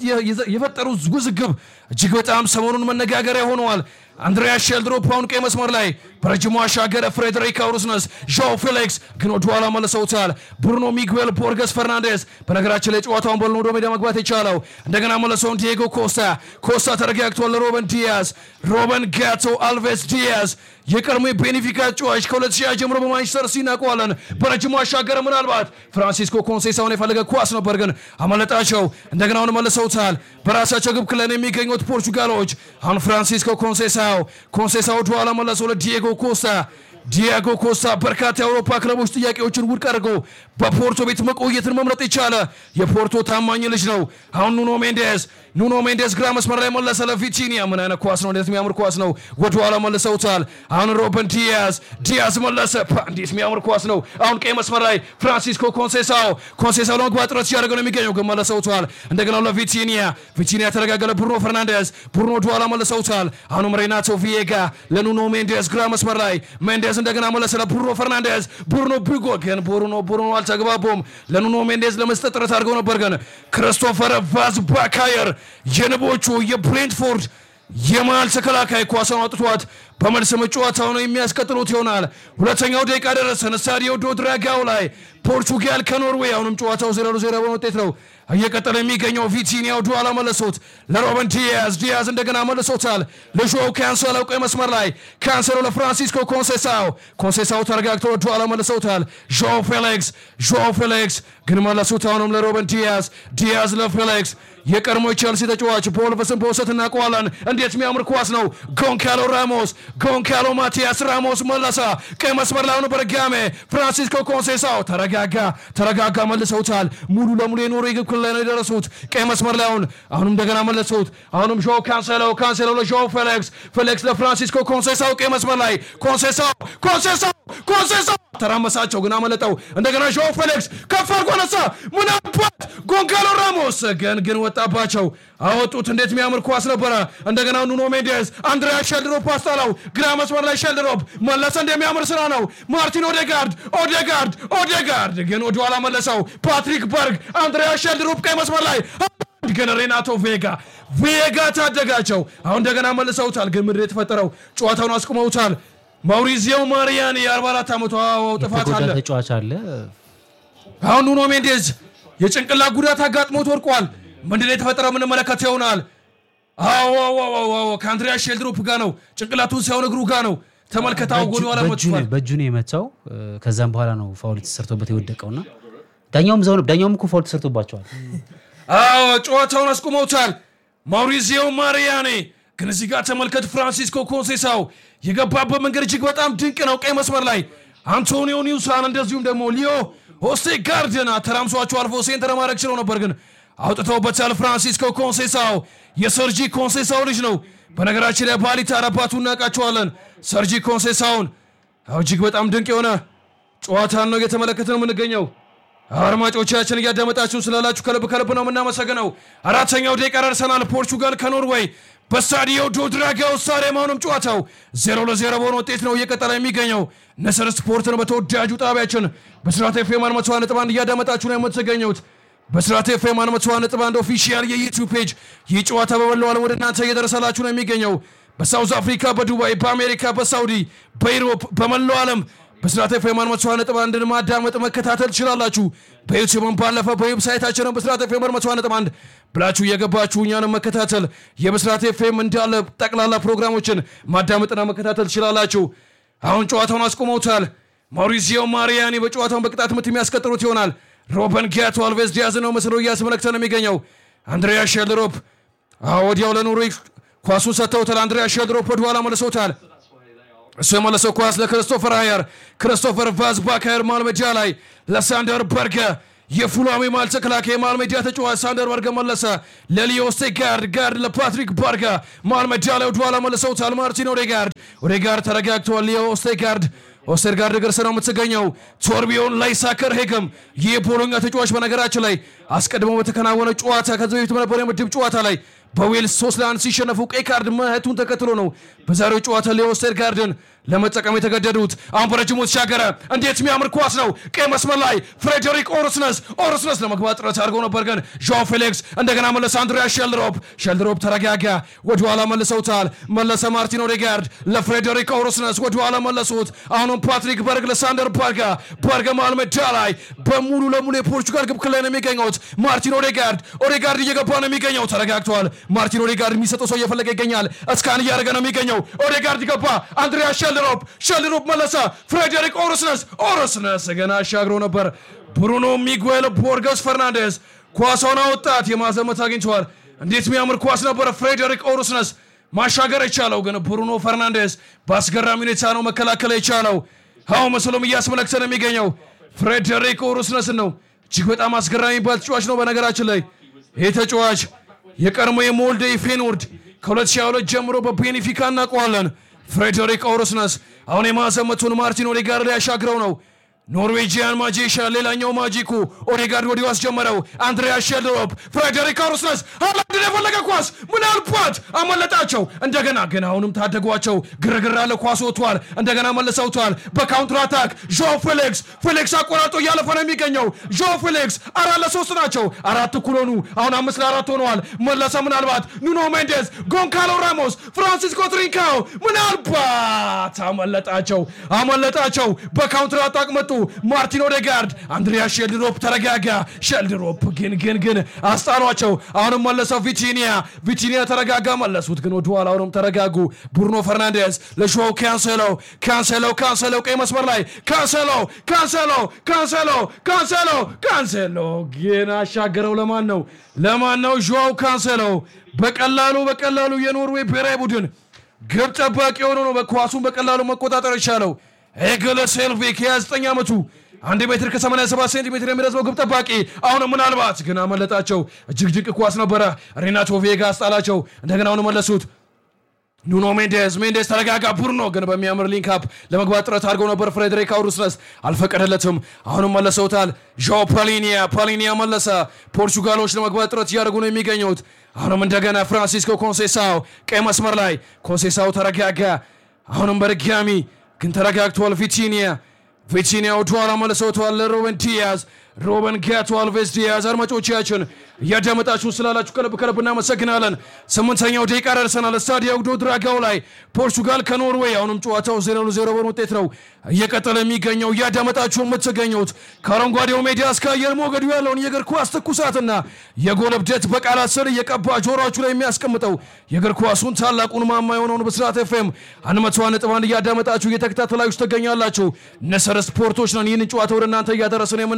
የፈጠሩት ውዝግብ እጅግ በጣም ሰሞኑን መነጋገሪያ ሆነዋል። አንድሪያ ሼልድሮፕ አሁን ቀይ መስመር ላይ በረጅሙ አሻገረ። ፍሬድሪክ አውሩስነስ፣ ዣው ፌሊክስ ግን ወደኋላ መልሰውታል። ብሩኖ ሚጉኤል ቦርገስ ፈርናንዴስ በነገራችን ላይ ጨዋታውን በልን ወደ ሜዳ መግባት የቻለው እንደገና መለሰውን ዲየጎ ኮስታ ኮስታ ተረጋግቷል። ለሮበን ዲያዝ ሮበን ጋቶ አልቬስ ዲያዝ የቀድሞ ቤኔፊካ ጨዋች ከ2000 ጀምሮ በማንቸስተር ሲቲ እናውቀዋለን። በረጅሙ አሻገረ። ምናልባት ፍራንሲስኮ ኮንሴሳውን የፈለገ ኳስ ነበር ግን አመለጣቸው። እንደገና አሁን መልሰውታል። በራሳቸው ግብ ክለን የሚገኙት ፖርቹጋሎች አሁን ፍራንሲስኮ ኮንሴሳው ኮንሴሳው ወደኋላ መለሰው ለዲየጎ ኮስታ ዲያጎ ኮስታ በርካታ የአውሮፓ ክለቦች ጥያቄዎችን ውድቅ አድርጎ በፖርቶ ቤት መቆየትን መምረጥ የቻለ የፖርቶ ታማኝ ልጅ ነው። አሁን ኑኖ ሜንዴስ ኑኖ ሜንዴስ ግራ መስመር ላይ መለሰ ለቪቲኒያ። ምን አይነት ኳስ ነው! እንዴት የሚያምር ኳስ ነው! ወደኋላ መልሰውታል። አሁን ሮበን ዲያዝ ዲያዝ መለሰ። እንዴት የሚያምር ኳስ ነው! አሁን ቀይ መስመር ላይ ፍራንሲስኮ ኮንሴሳው ኮንሴሳው ለመግባት ጥረት ሲያደርገ ነው የሚገኘው፣ ግን መልሰውታል። እንደገና ለቪቲኒያ ቪቲኒያ ተረጋገለ። ብሩኖ ፈርናንዴዝ ብሩኖ ወደኋላ መልሰውታል። አሁንም ሬናቶ ቪዬጋ ለኑኖ ሜንዴስ ግራ መስመር ላይ ሜንዴዝ እንደገና መለሰ ለብሩኖ ፈርናንዴዝ ብሩኖ ቢጎ ግን ብሩኖ ብሩኖ አልተግባቡም። ለኑኖ ሜንዴዝ ለመስጠት ጥረት አድርገው ነበር፣ ግን ክሪስቶፈር ቫዝ ባካየር የንቦቹ የብሬንትፎርድ የመሃል ተከላካይ ኳሷን አውጥቷት በመልስ ጨዋታው ነው የሚያስቀጥሉት ይሆናል። ሁለተኛው ደቂቃ ደረሰን። ስታዲዮ ዶ ድራጋው ላይ ፖርቹጋል ከኖርዌይ አሁንም ጨዋታው ዜሮ ለዜሮ በሆነ ውጤት ነው እየቀጠለ የሚገኘው። ቪቲኒያ ወደኋላ መለሶት ለሮበን ዲያዝ ዲያዝ እንደገና መልሶታል። ለዦው ካንሰሎ ቀይ መስመር ላይ ካንሰሎ ለፍራንሲስኮ ኮንሴሳው ኮንሴሳው ተረጋግቶ ወደኋላ መልሰውታል። ዦው ፌሊክስ ዦው ፌሊክስ ግን መለሱት አሁንም ለሮበን ዲያዝ ዲያዝ ለፌሊክስ የቀድሞ ቼልሲ ተጫዋች በወልቨስን በውሰት እናውቀዋለን። እንዴት የሚያምር ኳስ ነው! ጎንካሎ ራሞስ ጎንካሎ ማቲያስ ራሞስ መለሰ። ቀይ መስመር ላይ አሁን በድጋሜ ፍራንሲስኮ ኮንሴሳው ተረጋጋ ተረጋጋ፣ መልሰውታል። ሙሉ ለሙሉ የኖሮ ግብ ክልል ላይ ነው የደረሱት። ቀይ መስመር ላይ አሁን አሁንም እንደገና መለሱት። አሁንም ዦ ካንሴሎ ካንሴሎ ለዦ ፌሊክስ ፌሊክስ ለፍራንሲስኮ ኮንሴሳው ቀይ መስመር ላይ ኮንሴሳው ኮንሴሳው ኮንሴሳው ተራመሳቸው ግን አመለጠው። እንደገና ዦ ፌሊክስ ከፍ አድርጎ ነሳ። ምን አባት ጎንካሎ ራሞስ ግን ግን ወጣባቸው አወጡት። እንዴት የሚያምር ኳስ ነበረ። እንደገና ኑኖ ሜንዴስ አንድሪያ ሼልድሮፕ አስጣለው። ግራ መስመር ላይ ሼልድሮፕ መለሰ። እንደሚያምር ስራ ነው። ማርቲን ኦዴጋርድ ኦዴጋርድ ኦዴጋርድ ግን ወደኋላ መለሰው። ፓትሪክ በርግ አንድሪያ ሼልድሮፕ ቀይ መስመር ላይ ግን ሬናቶ ቬጋ ቬጋ ታደጋቸው። አሁን እንደገና መልሰውታል። ግን ምድር የተፈጠረው ጨዋታውን አስቁመውታል። ማውሪዚዮ ማሪያኒ የ44 ዓመቱ ጥፋት አለ። የተጎዳ ተጫዋች አለ። አሁን ኑኖ ሜንዴዝ የጭንቅላት ጉዳት አጋጥሞት ወድቋል። ምንድን ነው የተፈጠረው? የምንመለከት ይሆናል። አዎ ከአንድሪያ ሼልድሮፕ ጋር ነው ጭንቅላቱን ሳይሆን እግሩ ጋር ነው። ተመልከታው ጎን ኋላ በእጁ መጥቷል። ነው- በእጁ ነው የመታው። ከዛም በኋላ ነው ፋውል ተሰርቶበት የወደቀውና ዳኛውም እዛው ነው። ዳኛውም እኮ ፋውል ተሰርቶባቸዋል። አዎ ጨዋታውን አስቁመውታል። ማውሪዚዮ ማሪያኔ ግን እዚህ ጋር ተመልከት። ፍራንሲስኮ ኮንሴሳው የገባበት መንገድ እጅግ በጣም ድንቅ ነው። ቀይ መስመር ላይ አንቶኒዮ ኒውሳን እንደዚሁም ደግሞ ሊዮ ሆስቴ ጋርድን አተራምሷቸው አልፎ ሴንተር ማድረግ ችለው ነበር፣ ግን አውጥተውበታል። ፍራንሲስኮ ኮንሴሳው የሰርጂ ኮንሴሳው ልጅ ነው። በነገራችን ላይ ባሊታ አባቱ እናውቃቸዋለን። ሰርጂ ኮንሴሳውን አዎ፣ እጅግ በጣም ድንቅ የሆነ ጨዋታን ነው እየተመለከተ ነው የምንገኘው። አድማጮቻችን እያዳመጣችሁን ስላላችሁ ከልብ ከልብ ነው የምናመሰግነው። አራተኛው ደቂቃ ደርሰናል። ፖርቹጋል ከኖርዌይ በስታዲዮ ዶ ድራጋው ስታዲየም አሁንም ጨዋታው ዜሮ ለዜሮ በሆነ ውጤት ነው እየቀጠለ የሚገኘው። ንስር ስፖርትን በተወዳጁ ጣቢያችን በስራት ኤፍ ኤም አንድ መቶ ነጥብ አንድ እያዳመጣችሁ ነው የምትገኙት። በስራት ኤፍ ኤም አንድ መቶ ነጥብ አንድ ኦፊሻል የዩቲዩብ ፔጅ ይህ ጨዋታ በመላው ዓለም ወደ እናንተ እየደረሰላችሁ ነው የሚገኘው። በሳውዝ አፍሪካ፣ በዱባይ፣ በአሜሪካ፣ በሳውዲ፣ በኢሮፕ፣ በመላው ዓለም በስራት ኤፍ ኤም አንድ መቶ ነጥብ አንድን ማዳመጥ መከታተል ትችላላችሁ። በዩቲዩብም ባለፈ በዌብሳይታችንም በስራት ኤፍ ኤም አንድ መቶ ነጥብ አንድ ብላችሁ እየገባችሁ እኛንም መከታተል የብስራት ኤፍኤም እንዳለ ጠቅላላ ፕሮግራሞችን ማዳመጥና መከታተል ትችላላችሁ። አሁን ጨዋታውን አስቆመውታል። ማውሪዚዮ ማሪያኒ በጨዋታውን በቅጣት ምት የሚያስቀጥሉት ይሆናል። ሮበን ጊያቶ አልቬዝ ዲያዝ ነው መስሎ እያስመለክተ ነው የሚገኘው። አንድሪያ ሼልሮፕ ወዲያው ለኖርዌይ ኳሱን ሰጥተውታል። አንድሪያ ሼልሮፕ ወደኋላ መልሰውታል። እሱ የመለሰው ኳስ ለክሪስቶፈር አየር፣ ክሪስቶፈር ቫዝ ባካየር መሃል ሜዳ ላይ ለሳንደር በርገ የፉላሜ ማል ተከላካይ የመሃል ሜዳ ተጫዋች ሳንደር በርገ መለሰ ለሊዮ ኦስቴጋርድ ጋርድ ለፓትሪክ ባርጋ መሃል ሜዳ ላይ ወደኋላ መልሰውታል። ማርቲን ኦዴጋርድ ኦዴጋርድ ተረጋግተዋል። ሊዮ ኦስቴጋርድ ኦስቴጋርድ እግር ስር ነው የምትገኘው። ቶርቢዮን ላይ ሳከር ሄግም ይህ የፖሎኛ ተጫዋች በነገራችን ላይ አስቀድሞ በተከናወነ ጨዋታ ከዚህ በፊት በነበረ የምድብ ጨዋታ ላይ በዌልስ ሶስት ለአንድ ሲሸነፉ ቀይ ካርድ ማየቱን ተከትሎ ነው በዛሬው ጨዋታ ሊዮ ኦስቴጋርድን ለመጠቀም የተገደዱት። አሁን በረጅሙ ተሻገረ። እንዴት የሚያምር ኳስ ነው! ቀይ መስመር ላይ ፍሬዴሪክ ኦርስነስ ኦርስነስ ለመግባት ጥረት አድርገው ነበር፣ ግን ዣኦ ፌሊክስ እንደገና መለሰ። አንድሪያ ሼልድሮፕ ሼልድሮፕ ተረጋጋ፣ ወደኋላ መልሰውታል። መለሰ ማርቲን ኦዴጋርድ ለፍሬዴሪክ ኦርስነስ ወደኋላ መለሱት። አሁንም ፓትሪክ በርግ ለሳንደር ባርጋ ባርጋ መሃል ሜዳ ላይ በሙሉ ለሙሉ የፖርቹጋል ግብ ክልል ላይ ነው የሚገኙት። ማርቲን ኦዴጋርድ ኦዴጋርድ እየገባ ነው የሚገኘው። ተረጋግተዋል። ማርቲን ኦዴጋርድ የሚሰጠው ሰው እየፈለገ ይገኛል። እስካን እያደረገ ነው የሚገኘው። ኦዴጋርድ ገባ። አንድሪያ ሼልድሮፕ ሼልድሮፕ መለሰ። ፍሬዴሪክ ኦርስነስ ኦርስነስ ገና አሻግሮ ነበር። ብሩኖ ሚጉኤል ቦርገስ ፈርናንዴዝ ኳሷን አወጣት። የማዘመት አግኝተዋል። እንዴት የሚያምር ኳስ ነበረ። ፍሬዴሪክ ኦርስነስ ማሻገር የቻለው ግን ብሩኖ ፈርናንዴዝ በአስገራሚ ሁኔታ ነው መከላከል የቻለው። አሁን መስሎም እያስመለክተ ነው የሚገኘው ፍሬዴሪክ ኦርስነስን ነው። እጅግ በጣም አስገራሚ የሚባል ተጫዋች ነው። በነገራችን ላይ ይህ ተጫዋች የቀድሞ የሞልደ ፌኖርድ ከ2022 ጀምሮ በቤኔፊካ እናውቀዋለን። ፍሬዴሪክ ኦርስነስ አሁን የማዕዘን ምቱን ማርቲን ኦዴጋርድ ሊያሻግረው ነው። ኖርዌጂያን ማጂሻ ሌላኛው ማጂኩ ኦዴጋርድ ወዲሁ አስጀመረው። አንድሪያ ሼልድሮፕ ፍሬዴሪክ ኦርስነስ ሃላንድን የፈለገ ኳስ ምናልባት አመለጣቸው። እንደገና ግን አሁንም ታደጓቸው። ግርግር አለ። ኳስ ወጥቷል። እንደገና መልሰውቷል። በካውንትር አታክ ዦ ፌሊክስ ፌሊክስ አቆራርጦ እያለፈ ነው የሚገኘው። ዦ ፌሊክስ አራት ለሶስት ናቸው። አራት እኩል ሆኑ። አሁን አምስት ለአራት ሆነዋል። መለሰ ምናልባት ኑኖ ሜንዴዝ፣ ጎንካሎ ራሞስ፣ ፍራንሲስኮ ትሪንካው ምናልባት አመለጣቸው አመለጣቸው። በካውንትር አታክ መጡ። ማርቲን ኦዴጋርድ፣ አንድሪያ ሼልድሮፕ ተረጋጋ። ሼልድሮፕ ግን ግን ግን አስጣሏቸው። አሁንም መለሰው ቪቲኒያ ቪቲኒያ ተረጋጋ። መለሱት ግን ወደኋላ አሁንም ተረጋጉ። ብሩኖ ፈርናንዴዝ ለሾው ካንሴሎ ካንሴሎ ካንሴሎ ቀይ መስመር ላይ ካንሴሎ ካንሴሎ ካንሴሎ ካንሴሎ ካንሴሎ ግን አሻገረው። ለማን ነው ለማን ነው? ዦው ካንሴሎ በቀላሉ በቀላሉ የኖርዌይ ብሔራዊ ቡድን ግብ ጠባቂ የሆነ ነው በኳሱን በቀላሉ መቆጣጠር የቻለው ኤገለ ሴልቪክ የ29 ዓመቱ አንድ ሜትር ከ87 ሴንቲሜትር የሚረዝመው ግብ ጠባቂ አሁን ምናልባት ግን አመለጣቸው። እጅግ ድንቅ ኳስ ነበረ። ሬናቶ ቬጋ አስጣላቸው። እንደገና አሁን መለሱት። ኑኖ ሜንዴዝ ሜንዴዝ ተረጋጋ። ቡርኖ ግን በሚያምር ሊንካፕ ለመግባት ጥረት አድርገው ነበር። ፍሬድሪክ አውሩስነስ አልፈቀደለትም። አሁንም መለሰውታል። ዣኦ ፓሊኒያ ፓሊኒያ መለሰ። ፖርቹጋሎች ለመግባት ጥረት እያደረጉ ነው የሚገኙት። አሁንም እንደገና ፍራንሲስኮ ኮንሴሳው ቀይ መስመር ላይ ኮንሴሳው ተረጋጋ። አሁንም በድጋሚ ግን ተረጋግቷል። ቪቲኒያ ቪቲኒያ ወደኋላ መልሰውተዋል ለሮበን ዲያዝ ሮበን ጋቶ አልቬዝ ዲያዝ። አድማጮቻችን እያዳመጣችሁ ስላላችሁ ከልብ ከልብ እናመሰግናለን። ስምንተኛው ደቂቃ ደርሰናል። ስታዲዮ ዶ ድራጋው ላይ ፖርቹጋል ከኖርዌይ አሁንም ጨዋታው ዜሮ ለዜሮ በሆነ ውጤት ነው እየቀጠለ የሚገኘው። እያዳመጣችሁ የምትገኙት ከአረንጓዴው ሜዳ እስከ አየር ሞገዱ ያለውን የእግር ኳስ ትኩሳትና የጎል እብደት በቃላት ስር እየቀባ ጆሮችሁ ላይ የሚያስቀምጠው የእግር ኳሱን ታላቁን ማማ የሆነውን ብስራት ኤፍኤም አንድ መቶ ነጥብ አንድ እያዳመጣችሁ እየተከታተላችሁ ትገኛላችሁ። ንስር ስፖርቶች ነን ይህንን ጨዋታ ወደ እናንተ እያደረስን የምንገኘው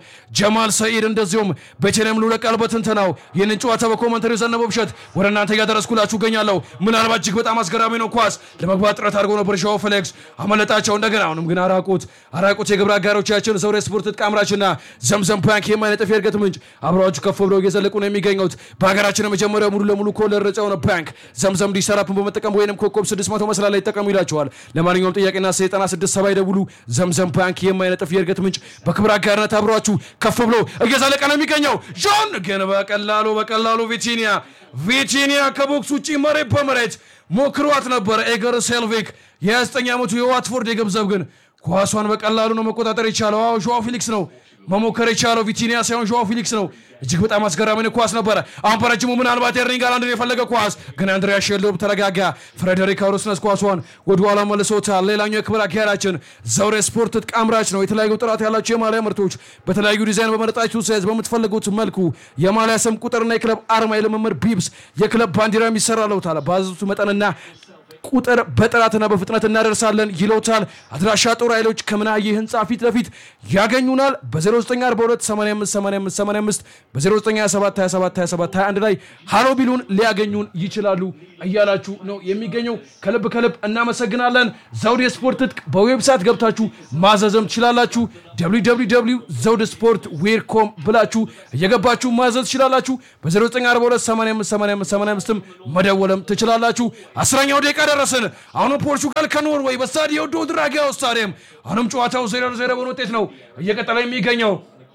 ጀማል ሰኢድ እንደዚሁም ቤተልሔም ሉለቃል በትንተናው ይህንን ጨዋታ በኮመንተሪ ዘነበው ብሸት ወደ እናንተ እያደረስኩላችሁ እገኛለሁ። ምናልባት እጅግ በጣም አስገራሚ ነው። ኳስ ለመግባት ጥረት አድርጎ ነበር ሻው ፌሌክስ አመለጣቸው። እንደገና አሁንም ግን አራቁት አራቁት። የግብረ አጋሮቻችን ዘውዴ ስፖርት ዕቃ አምራችና ዘምዘም ባንክ የማይነጥፍ የእድገት ምንጭ አብረዋችሁ ከፍ ብለው እየዘለቁ ነው የሚገኙት። በሀገራችን የመጀመሪያው ሙሉ ለሙሉ ኮለር ነጻ የሆነ ባንክ ዘምዘም ዲሰራፕን በመጠቀም ወይንም ኮከብ 600 መስላ ላይ ይጠቀሙ ይላቸዋል። ለማንኛውም ጥያቄና ዘጠና ስድስት ሰባ ይደውሉ። ዘምዘም ባንክ የማይነጥፍ የእድገት ምንጭ በክብረ አጋርነት አብረዋችሁ ከፍ ብሎ እየዘለቀ ነው የሚገኘው። ጆን ግን በቀላሉ በቀላሉ ቪቲኒያ ቪቲኒያ ከቦክስ ውጭ መሬት በመሬት ሞክሯት ነበረ። ኤገር ሴልቪክ የ29 ዓመቱ የዋትፎርድ የገንዘብ ግን ኳሷን በቀላሉ ነው መቆጣጠር የቻለው። አዎ ጆዋ ፊሊክስ ነው መሞከር የቻለው ቪቲኒያ ሳይሆን ጆዋ ፊሊክስ ነው። እጅግ በጣም አስገራሚ ኳስ ነበረ። አሁን በረጅሙ ምናልባት ኤርሊንግ ሃላንድን የፈለገ ኳስ ግን አንድሪያ ሼልዶርፍ ተረጋጋ። ፍሬደሪክ አውሮስነስ ኳሷን ወደኋላ መልሶታል። ሌላኛው የክብር አጋራችን ዘውዴ ስፖርት ዕቃ አምራች ነው። የተለያዩ ጥራት ያላቸው የማሊያ ምርቶች በተለያዩ ዲዛይን በመረጣችሁ ሳይዝ በምትፈልጉት መልኩ የማሊያ ስም ቁጥርና የክለብ አርማ የልምምድ ቢብስ የክለብ ባንዲራ የሚሰራለውታል ባዘዙት መጠንና ቁጥር በጥራትና በፍጥነት እናደርሳለን ይለውታል። አድራሻ ጦር ኃይሎች ከምናየ ህንፃ ፊት ለፊት ያገኙናል። በ0942858585 በ0927272721 ላይ ሃሎ ቢሉን ሊያገኙን ይችላሉ እያላችሁ ነው የሚገኘው። ከልብ ከልብ እናመሰግናለን። ዘውዴ ስፖርት ትጥቅ በዌብሳይት ገብታችሁ ማዘዝም ትችላላችሁ። ዘውድ ስፖርት ዌር ኮም ብላችሁ እየገባችሁ ማዘዝ ትችላላችሁ። በ0942858585 መደወልም ትችላላችሁ። አስረኛው ደቂቃ ደረስን። አሁንም ፖርቹጋል ከኖርዌይ በስታዲዮ ዶ ድራጊያው ስታዲየም አሁንም ጨዋታው ዜሮ ዜሮ በሆነ ውጤት ነው እየቀጠለ የሚገኘው።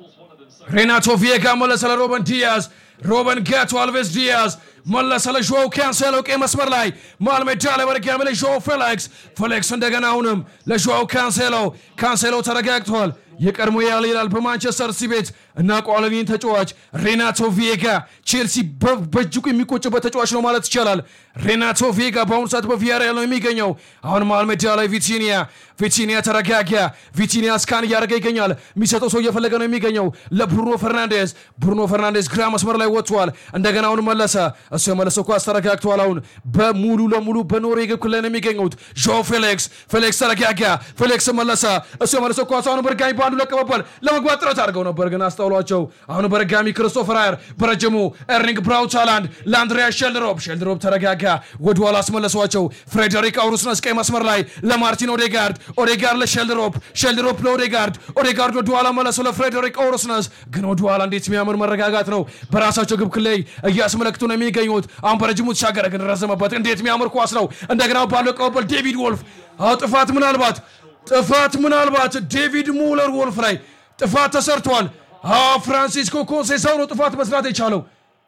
ሬናቶ ቪዬጋ መለሰ ለሮበን ዲያዝ ሮበን ጋቶ አልቬስ ዲያዝ መለሰ ለዦው ካንሴሎ ቀይ መስመር ላይ መሃል ሜዳ ላይ በድጋሚ ለዦው ፌሌክስ ፌሌክስ እንደገና አሁንም ለዦው ካንሴሎ ካንሴሎ ተረጋግቷል። የቀድሞ ያል ይላል በማንቸስተር ሲቲ ቤት እናውቀዋለን። ይህን ተጫዋች ሬናቶ ቪዬጋ ቼልሲ በእጅጉ የሚቆጭበት ተጫዋች ነው ማለት ይቻላል። ሬናቶ ቪዬጋ በአሁኑ ሰዓት በቪያሪያል ነው የሚገኘው። አሁን መሃል ሜዳ ላይ ቪቲኒያ ቪቲኒያ ተረጋጋ። ቪቲኒያ ስካን እያደረገ ይገኛል። የሚሰጠው ሰው እየፈለገ ነው የሚገኘው ለብሩኖ ፈርናንዴዝ። ብሩኖ ፈርናንዴዝ ግራ መስመር ላይ ወጥቷል። እንደገና አሁን መለሰ። እሱ የመለሰው ኳስ ተረጋግተዋል። አሁን በሙሉ ለሙሉ በኖርዌይ ግብ ክልል ነው የሚገኙት። ዦ ፌሌክስ ፌሌክስ ተረጋጋ። ፌሌክስ መለሰ። እሱ የመለሰው ኳስ አሁን በድጋሚ በአንዱ ለቀበባል ለመግባት ጥረት አድርገው ነበር ግን አስተውሏቸው። አሁን በድጋሚ ክሪስቶፈር አየር በረጅሙ ኤርሊንግ ብራውት ሃላንድ ለአንድሪያ ሼልድሮፕ ሼልድሮፕ ተረጋጋ። ወደኋላ አስመለሷቸው። ፍሬደሪክ አውሩስነስ ቀይ መስመር ላይ ለማርቲን ኦዴጋርድ ኦዴጋርድ ለሼልድሮፕ ሼልድሮፕ ለኦዴጋርድ ኦዴጋርድ ወደኋላ መለሰው ለፍሬደሪክ አውሩስነስ ግን ወደኋላ እንዴት የሚያምር መረጋጋት ነው። በራሳቸው ግብ ክልል እያስመለክቱ ነው የሚገኙት። አሁን በረጅሙ ተሻገረ ግን ረዘመበት። እንዴት የሚያምር ኳስ ነው። እንደገና ባለው ቀበል ዴቪድ ወልፍ አዎ ጥፋት ምናልባት ጥፋት ምናልባት ዴቪድ ሙለር ወልፍ ላይ ጥፋት ተሰርቷል። አዎ ፍራንሲስኮ ኮንሴሳው ነው ጥፋት መስራት የቻለው።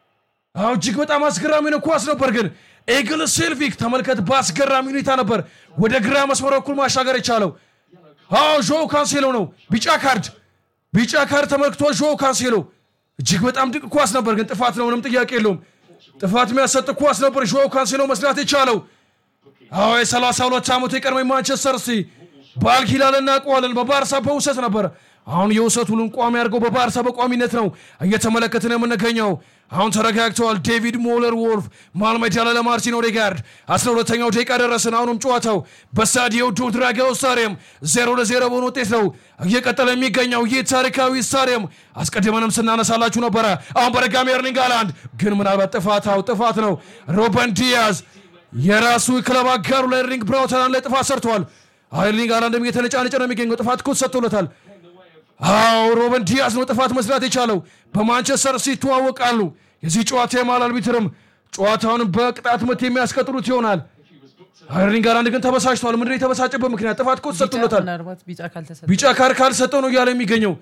አዎ እጅግ በጣም አስገራሚ ነው ኳስ ነበር ግን ኤግል ሴልቪክ ተመልከት፣ በአስገራሚ ሁኔታ ነበር ወደ ግራ መስመር በኩል ማሻገር የቻለው። አዎ ዦ ካንሴሎ ነው ቢጫ ካርድ ቢጫ ካርድ ተመልክቷል። ዦ ካንሴሎ እጅግ በጣም ድንቅ ኳስ ነበር ግን ጥፋት ነው፣ ምንም ጥያቄ የለውም። ጥፋት የሚያሰጥ ኳስ ነበር ዦ ካንሴሎ መስራት የቻለው። አዎ የ32 ዓመቱ የቀድሞ ማንቸስተር ሲቲ በአልሂላል እናውቀዋለን። በባርሳ በውሰት ነበር። አሁን የውሰት ውሉን ቋሚ አድርገው በባርሳ በቋሚነት ነው እየተመለከትን የምንገኘው። አሁን ተረጋግተዋል። ዴቪድ ሞለር ወልፍ መሃል ሜዳ ላይ ለማርቲን ኦዴጋርድ 12ኛው ደቂቃ ደረስን። አሁንም ጨዋታው በስታዲዮ ዶ ድራጊያው ስታዲየም ዜሮ ለዜሮ በሆነ ውጤት ነው እየቀጠለ የሚገኘው። ይህ ታሪካዊ ስታዲየም አስቀድመንም ስናነሳላችሁ ነበረ። አሁን በድጋሚ ኤርሊንግ ሃላንድ ግን ምናልባት ጥፋታው ጥፋት ነው። ሮበን ዲያዝ የራሱ ክለብ አጋሩ ላይ ኤርሊንግ ብራውት ሃላንድ ላይ ጥፋት ሰርተዋል። ኤርሊንግ ሃላንድም እየተነጫነጨ ነው የሚገኘው። ጥፋት እኮ ተሰጥቶለታል። አዎ ሮበን ዲያዝ ነው ጥፋት መስራት የቻለው። በማንቸስተር ሲቲ ይተዋወቃሉ። የዚህ ጨዋታ የማል አልቢትርም ጨዋታውን በቅጣት ምት የሚያስቀጥሉት ይሆናል። ኤርሊንግ ሃላንድ ግን ተበሳጭተዋል። ምንድን ነው የተበሳጨበት ምክንያት? ጥፋት እኮ ተሰጥቶለታል። ምናልባት ቢጫ ካልተሰጠ ቢጫ ካርድ ካልሰጠው ነው እያለ የሚገኘው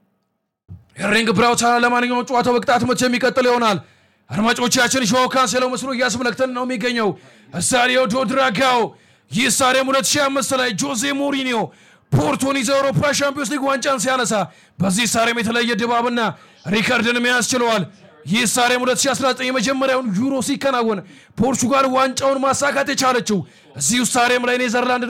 ኤርሊንግ ብራውት ሃላንድ። ለማንኛውም ጨዋታው በቅጣት ምት የሚቀጥል ይሆናል። አድማጮቻችን ሾው ካንሴሎ መስሎ እያስመለክተን ነው የሚገኘው ስታዲዮ ዶ ድራጋው። ይህ ስታዲየም 2005 ላይ ጆዜ ሞሪኒዮ ፖርቶን ይዘው የአውሮፓ ሻምፒዮንስ ሊግ ዋንጫን ሲያነሳ በዚህ ስታዲየም የተለየ ድባብና ሪከርድን መያዝ ችለዋል። ይህ ስታዲየም 2019 የመጀመሪያውን ዩሮ ሲከናወን ፖርቹጋል ዋንጫውን ማሳካት የቻለችው እዚሁ ስታዲየም ላይ ኔዘርላንድ